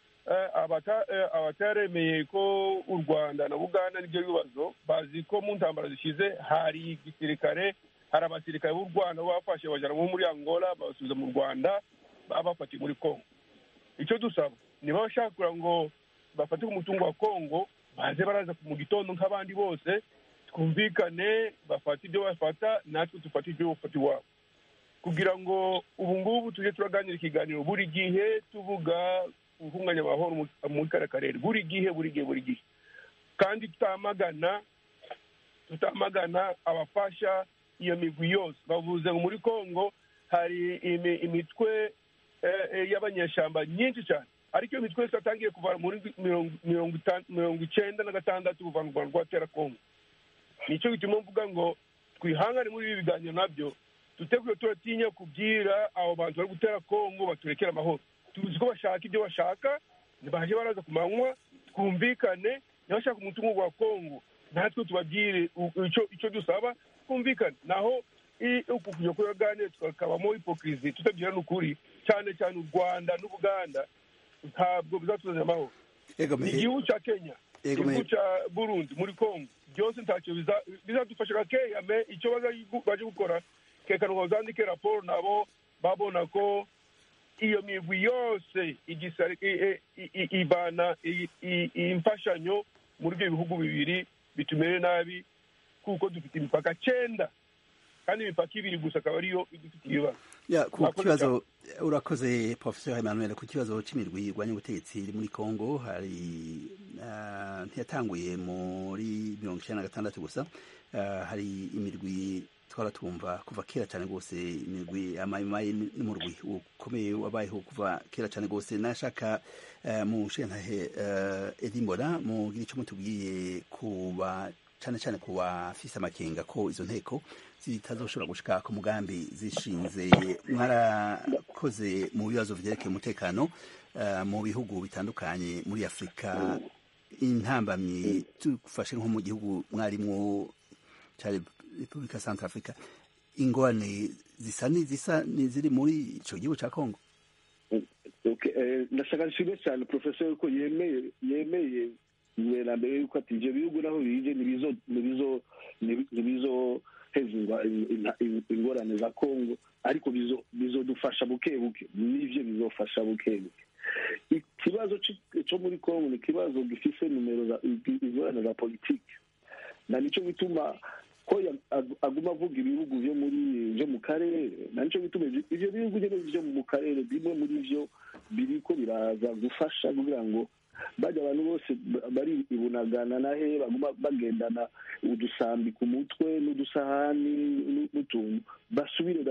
abataremeye ko u rwanda na buganda nibyo bibazo bazi ko mu ntambara zishize hari igisirikare hari abasirikare b'u rwanda bafashe bajyana muri angola babasubiza mu rwanda babafatiye muri congo icyo dusaba niba bashaka kugira ngo bafate umutungo wa congo baze baraza mu gitondo nk'abandi bose twumvikane bafate ibyo bafata natwe dufate ibyo bafata iwabo kugira ngo ubu ngubu tujye turaganira ikiganiro buri gihe tuvuga guhunganya amahoro muri kariya karere buri gihe buri gihe buri gihe kandi tutamagana tutamagana abafasha iyo migwi yose bavuze ngo muri congo hari imitwe y'abanyeshyamba nyinshi cyane ariko iyo mitwe yose yatangiye kuva muri mirongo icyenda na gatandatu kuva mu rwanda rwatera congo nicyo gituma mvuga ngo twihangane muri ibi biganiro nabyo duteguye turatinya kubwira abo bantu bari gutera kongo baturekere amahoro tuzi ko bashaka ibyo bashaka baje baraza ku manywa twumvikane nibashaka umutungo wa kongo natwe tubabwire icyo dusaba twumvikane naho uku kujya kuyaganira tukakabamo hipokirizi tutabwirana ukuri cyane cyane u rwanda n'ubuganda ntabwo bizatuzanira amahoro igihugu cya kenya igihugu cya burundi muri kongo byose ntacyo bizadufasha gakeya me icyo baje gukora kekana ngo bazandike raporo nabo babona ko iyo migwi yose ibana imfashanyo muri ibyo bihugu bibiri bitumere nabi kuko dufite imipaka cyenda kandi imipaka ibiri gusa akaba ariyo idufite ibibazo ku kibazo urakoze professor emmanuel ku kibazo cy'imirwi irwanya ubutegetsi iri muri congo hari ntiyatanguye muri mirongo icyenda na gatandatu gusa hari imirwi twara twumva kuva kera cyane rwose imigwi amayimayi n'umurwi ukomeye wabayeho kuva kera cyane rwose nashaka mu nshintahe edimbona mugira icyo mutubwiye kuba cyane cyane ku bafise amakenga ko izo nteko zitazoshobora gushika ku mugambi zishinze mwarakoze mu bibazo vyerekeye umutekano mu bihugu bitandukanye muri afurika intambamyi tufashe nko mu gihugu mwarimwo cya repubulika centre africa ingorane zisa n'izisa n'iziri muri ico gihugu ca congo ndashaka nshime cyane professor yuko yemeye yemeye na mbere yuko ati ivyo bihugu naho bije ntibizohezwa ingorane za congo ariko bizodufasha buke buke nivyo bizofasha buke buke ikibazo co muri congo ni ikibazo gifise nimero ingorane za politike na nico gituma ko aguma avuga ibihugu vyo muri vyo mu karere na nico gituma ivyo bihugu nyene vyo mu karere bimwe muri vyo biriko biraza gufasha kugira ngo bajya abantu bose bari ibunagana na he baguma bagendana udusambi ku mutwe n'udusahani n'utuntu basubire ubwabo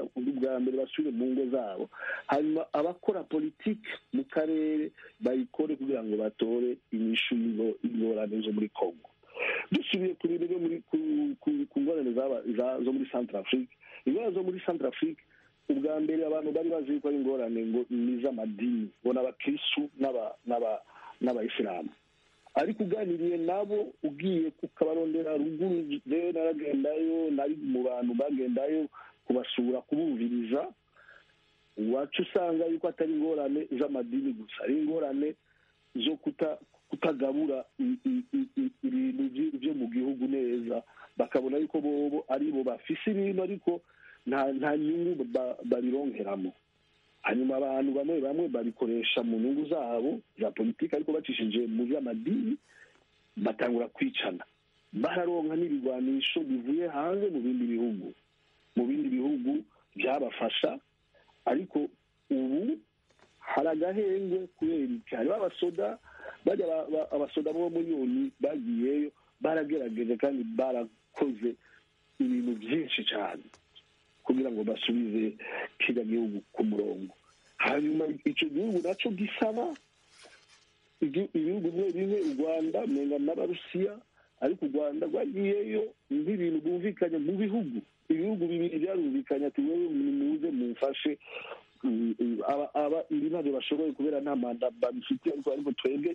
iterambere basubire mu ngo zabo hanyuma abakora politiki mu karere bayikore kugira ngo batore inyishu y'ingorane zo muri congo dusubiye ku bintu byo muri ku ngorane zo muri centre afrique ingorane zo muri centre afrique ubwa mbere abantu bari bazi yuko ari ingorane ngo ni iz'amadini ngo n'abakristu n'abayisilamu ariko uganiriye nabo ugiye ukabarondera ruguru rero naragendayo nari mu bantu bagendayo kubasura kubumviriza iwacu usanga yuko atari ingorane z'amadini gusa ari ingorane zo kutagabura ibintu byo mu gihugu neza bakabona yuko bobo ari bo bafise ibintu ariko nta nyungu babironkeramo hanyuma abantu bamwe bamwe babikoresha mu nyungu zabo za politiki ariko bacishije mu by'amadini batangura kwicana bararonka n'ibigwanisho bivuye hanze mu bindi bihugu mu bindi bihugu byabafasha ariko ubu hari agahenge kubera iki hariho abasoda bajya abasoda bo muri yoni bagiyeyo baragerageje kandi barakoze ibintu byinshi cyane kugira ngo basubize kiriya gihugu ku murongo hanyuma icyo gihugu nacyo gisaba ibihugu bimwe bimwe u rwanda menya n'abarusiya ariko u rwanda rwagiyeyo nk'ibintu bumvikanye mu bihugu ibihugu bibiri byarumvikanye ati wowe muze mumfashe aba ibi ntabyo bashoboye kubera nta manda babifitiye ariko ariko twebwe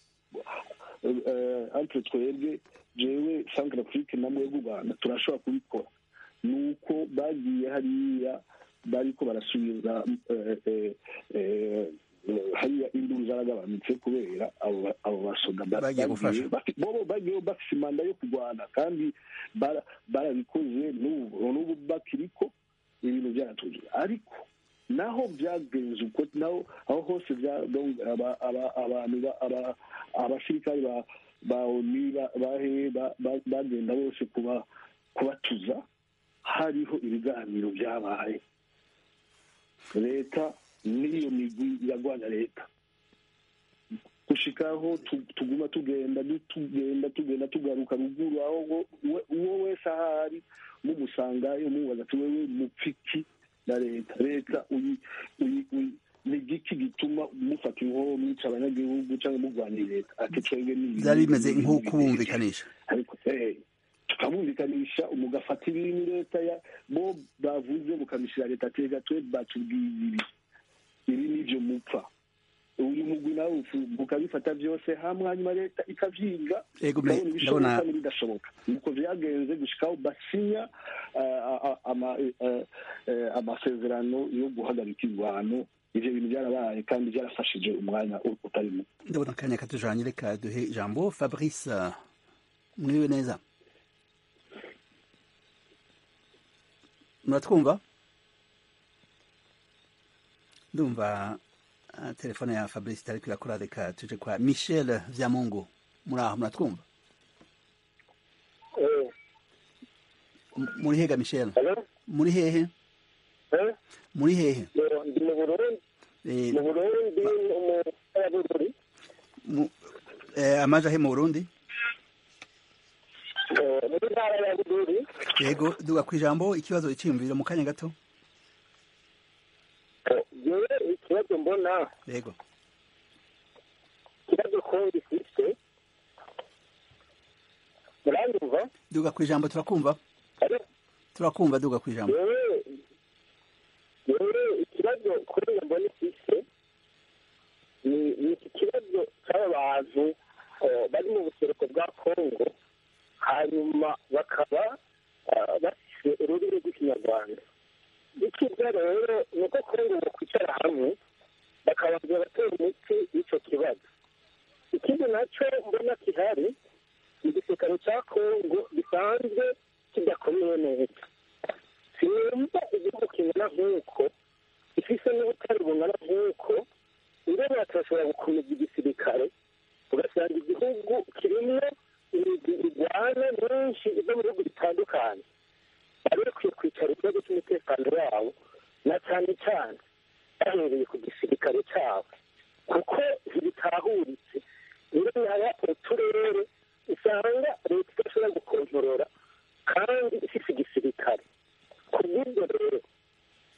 ariko twebwe jewe centre afrique na mwebwe u rwanda turashobora kubikora ni uko bagiye hariya bariko barasubiza hariya induru zaragabanutse kubera abo basoda bobo bagiyeho bafise imanda yo kurwana kandi barabikoze n'ubu bakiriko ibintu byaratuje ariko naho byagenze uko naho aho hose abantu abasirikari ba oni bahe bagenda bose kubatuza hariho ibiganiro byabaye leta n'iyo migwi iragwanya leta gushikaho tuguma tugenda tugenda tugenda tugaruka ruguru aho uwo wese ahari mumusangayo mubaza ati wewe mupfiki na leta leta ni igiki gituma mufata inkoho mwica abanyagihugu cyangwa murwanya leta ati twebwe ni byari bimeze nk'ukubumvikanisha ariko tukabumvikanisha mugafata ibintu leta ya bo bavuze mukabishyira leta tega twe batubwiye ibi ibi nibyo mupfa uyu mugwi nawe mukabifata byose hamwe hanyuma leta ikavyiga ndabona ibishoboka n'ibidashoboka nuko vyagenze gushikaho basinya amasezerano yo guhagarika ingwano ivyo bintu byarabaye kandi byarafashije umwanya utari muto ndabona akanya katujanye reka duhe ijambo fabrice mwiriwe neza muratwumva ndumva telefone ya fabrice itari kwirakora reka tuje kwa michel vyamungu muri aho muratwumva muri hega michel muri hehe muri hehe ndi mu burundi mu burundi mu ya bururi amaje ahe mu burundi muri ntara ya bururi yego duga ku ijambo ikibazo icyiyumviro mu kanya gato yewe ikibazo mbona yego ikibazo kongo ifite muranyumva duga ku ijambo turakumva turakumva duga ku ijambo yewe yewe ikibazo kuri mbona ifite ni iki kibazo cy'aba bantu bari mu buseruko bwa kongo hanyuma bakaba bafite ururimi rw'ikinyarwanda icyiza rero ni uko kongo bakwicara hamwe bakabanza batera umuti w'icyo kibazo ikindi nacyo mbona gihari igisirikare cya kongo gisanzwe kidakomeye neza sinumva igihugu kingana nk'uko gifise n'ubutare bungana nk'uko ingene batashobora gukomeza igisirikare ugasanga igihugu kirimo irwana nyinshi izo mu bihugu bitandukanye bari bakwiye kwicara ikibazo cy'umutekano wabo na cyane cyane bahereye ku gisirikare cyabo kuko ntibitahuritse ingene haba uturere usanga leta idashobora gukontorora kandi ifite igisirikare ku bw'ibyo rero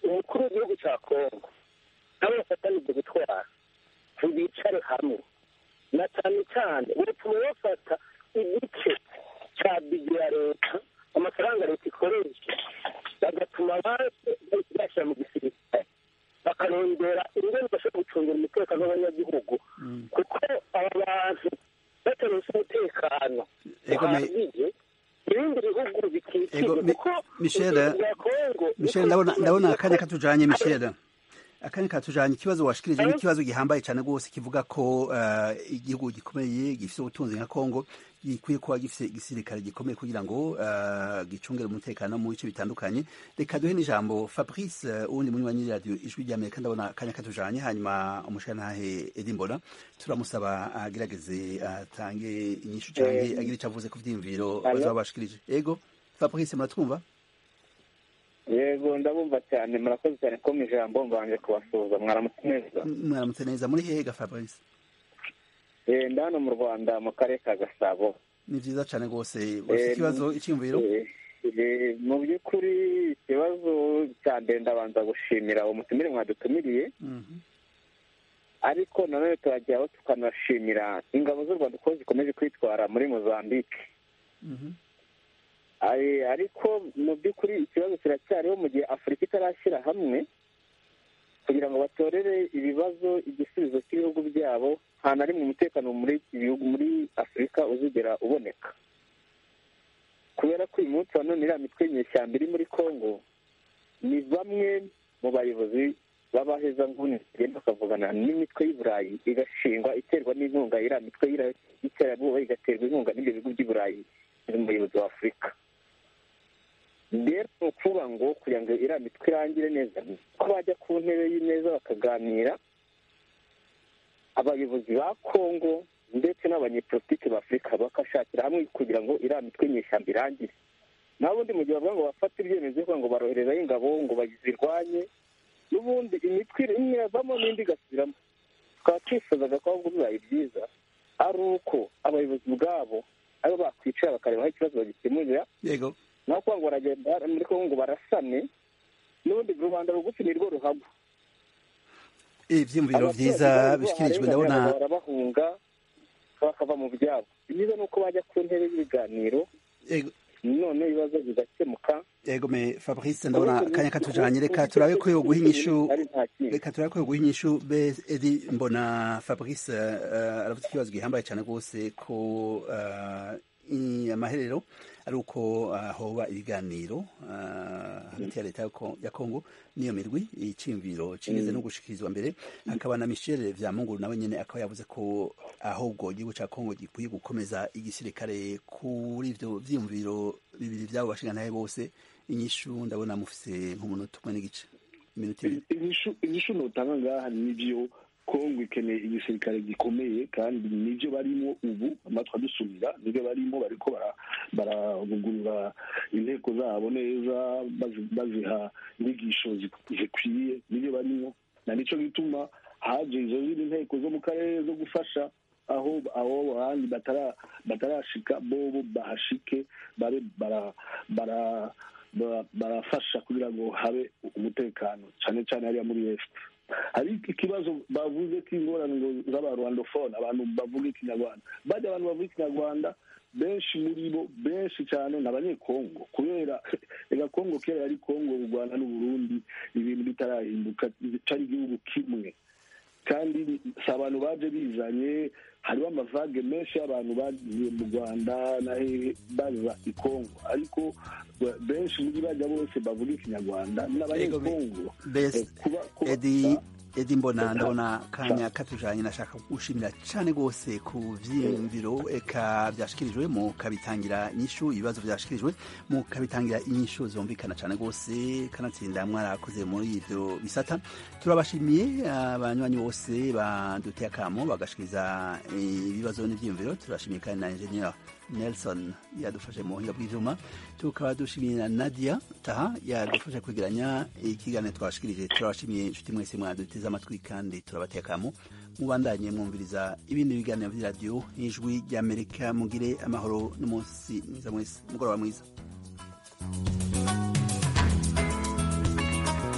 umukuru w'igihugu cya kongo nabo bafatanije gutwara ntibicare hamwe na cyane cyane bituma bafata igice cya bigi ya leta amafaranga leta ikoresha bagatuma abandi bashyira mu gisirikare bakarondera ingene bashobora gucungira umutekano w'abanyagihugu kuko aba bantu bataronse umutekano uhagije ibindi bihugu bikikije kuko michel michel ndabona ndabona akanya katujanye michel akanya katujanye ikibazo washikirije ni ikibazo gihambaye cyane rwose kivuga ko uh, igihugu gikomeye gifite ubutunzi nka Kongo gikwiye kuba gifite igisirikare gikomeye kugira ngo uh, gicungere umutekano mu bice bitandukanye reka duhe n'ijambo Fabrice uh, uwundi munywanyi radio ijwi rya Amerika ndabona akanya katujanye hanyuma umushanahe Edimbona turamusaba agerageze atange inyishu canke agire icyo avuze ku vyiyumviro bazaba bashikirije ego Fabrice muratwumva yego ndabumva cyane murakoze cyane ko mu ijambo mbanje kubasuhuza mwaramutse neza mwaramutse neza muri hehe ga Fabrice eh ndano mu Rwanda mu karere ka Gasabo ni vyiza cyane rwose ufite ikibazo icyumviro mu by'ukuri ikibazo cya mbere ndabanza gushimira uwo mutumire mwadutumiriye ariko nanone turajyaho tukanashimira ingabo z'u Rwanda uko zikomeje kwitwara muri Mozambique ariko mu by'ukuri ikibazo kiracyariho mu gihe afurika itarashyira hamwe kugira ngo batorere ibibazo igisubizo cy'ibihugu byabo nta na rimwe umutekano muri ibihugu muri afurika uzigera uboneka kubera ko uyu munsi wa none iriya mitwe y'inyeshyamba iri muri congo ni bamwe mu bayobozi b'abaheza nguni bagenda bakavugana n'imitwe y'i burayi igashingwa iterwa n'inkunga iriya mitwe y'iterabwoba igaterwa inkunga n'ibyo bihugu by'i burayi umuyobozi wa afurika rero ni ukuvuga ngo kugira ngo iriya mitwe irangire neza ko bajya ku ntebe y'imeza bakaganira abayobozi ba kongo ndetse n'abanyepolitiki ba afurika bakashakira hamwe kugira ngo iriya mitwe nyeshyamba irangire naho ubundi mu gihe bavuga ngo bafate ibyemezo kugira ngo baroherezaho ingabo ngo bazirwanye n'ubundi imitwe imwe yavamo n'indi igasubiramo tukaba twifuzaga ko ahubwo bibaye byiza ari uko abayobozi ubwabo aribo bakwicara bakareba aho ikibazo bagikemurira yego naho kuvuga ngo baragenda muri kongo ngo barasane n'ubundi rubanda rugufi ni rwo ruhagwa ibyiyumviro byiza bishyikirijwe ndabona barabahunga bakava mu byabo byiza ni uko bajya ku ntebe y'ibiganiro none ibibazo bigakemuka yego me fabrice ndabona akanya katujanye reka turabe ko yo guha inyishu reka turabe ko yo guha inyishu be edi mbona fabrice uh, aravuze ikibazo gihambaye cyane rwose ko uh, amaherero ari uko uh, hoba ibiganiro hagati ya leta ya kongo n'iyo mirwi iciyumviro kigeze no gushikirizwa mbere hakaba na michel vyamunguru nawe nyene akaba yavuze ko ahubwo igihugu ca kongo gikwiye gukomeza igisirikare kuri ivyo vyiyumviro bibiri vyabo bashingantahe bose inyishu ndabona mufise nk'umunota umwe n'igice iminota ibiri inyishu notanga ngaha nivyo kongo ikeneye igisirikare gikomeye kandi nibyo barimo ubu amatwi adusumira nibyo barimo bariko barabugurura inteko zabo neza baziha inyigisho zikwiye nibyo barimo na nico gituma haje izo zindi nteko zo mu karere zo gufasha aho aho ahandi batarashika bobo bahashike babe bara barafasha kugira ngo habe umutekano cyane cyane hariya muri est hari ikibazo bavuze k'ingorane ngo z'abarwandofone abantu bavuga ikinyarwanda bajya abantu bavuga ikinyarwanda benshi muri bo benshi cyane ni abanyekongo kubera reka kongo kera yari kongo u rwanda n'uburundi ibintu bitarahinduka cyari igihugu kimwe kandi si abantu baje bizanye hariho amavage menshi y'abantu bagiye mu rwanda baza i kongo ariko benshi muri bajya bose bavuga ikinyarwanda n'abanyekongo edi edi mbona ndabona kanya katujanye nashaka gushimira cyane rwose ku vyiyumviro eka vyashikirijwe mu kabitangira inyishu ibibazo vyashikirijwe mu kabitangira inyishu zumvikana cyane rwose kanatsinda mwarakoze muri ivyo bisata turabashimiye abanywanyi bose baduteye akamo bagashikiriza ibibazo n'ivyiyumviro turashimiye kandi na engineer Nelson yadufashe mu buhinga bw'ivyuma tukaba dushimiye na Nadia Taha yadufashe kwegeranya ikiganiro twashikirije turabashimiye inshuti mwese mwaduteze amatwi kandi turabateye akamo mubandanye mwumviriza ibindi biganiro vy'iradiyo n'ijwi ry'Amerika mugire amahoro n'umunsi mwiza mwese mugoroba mwiza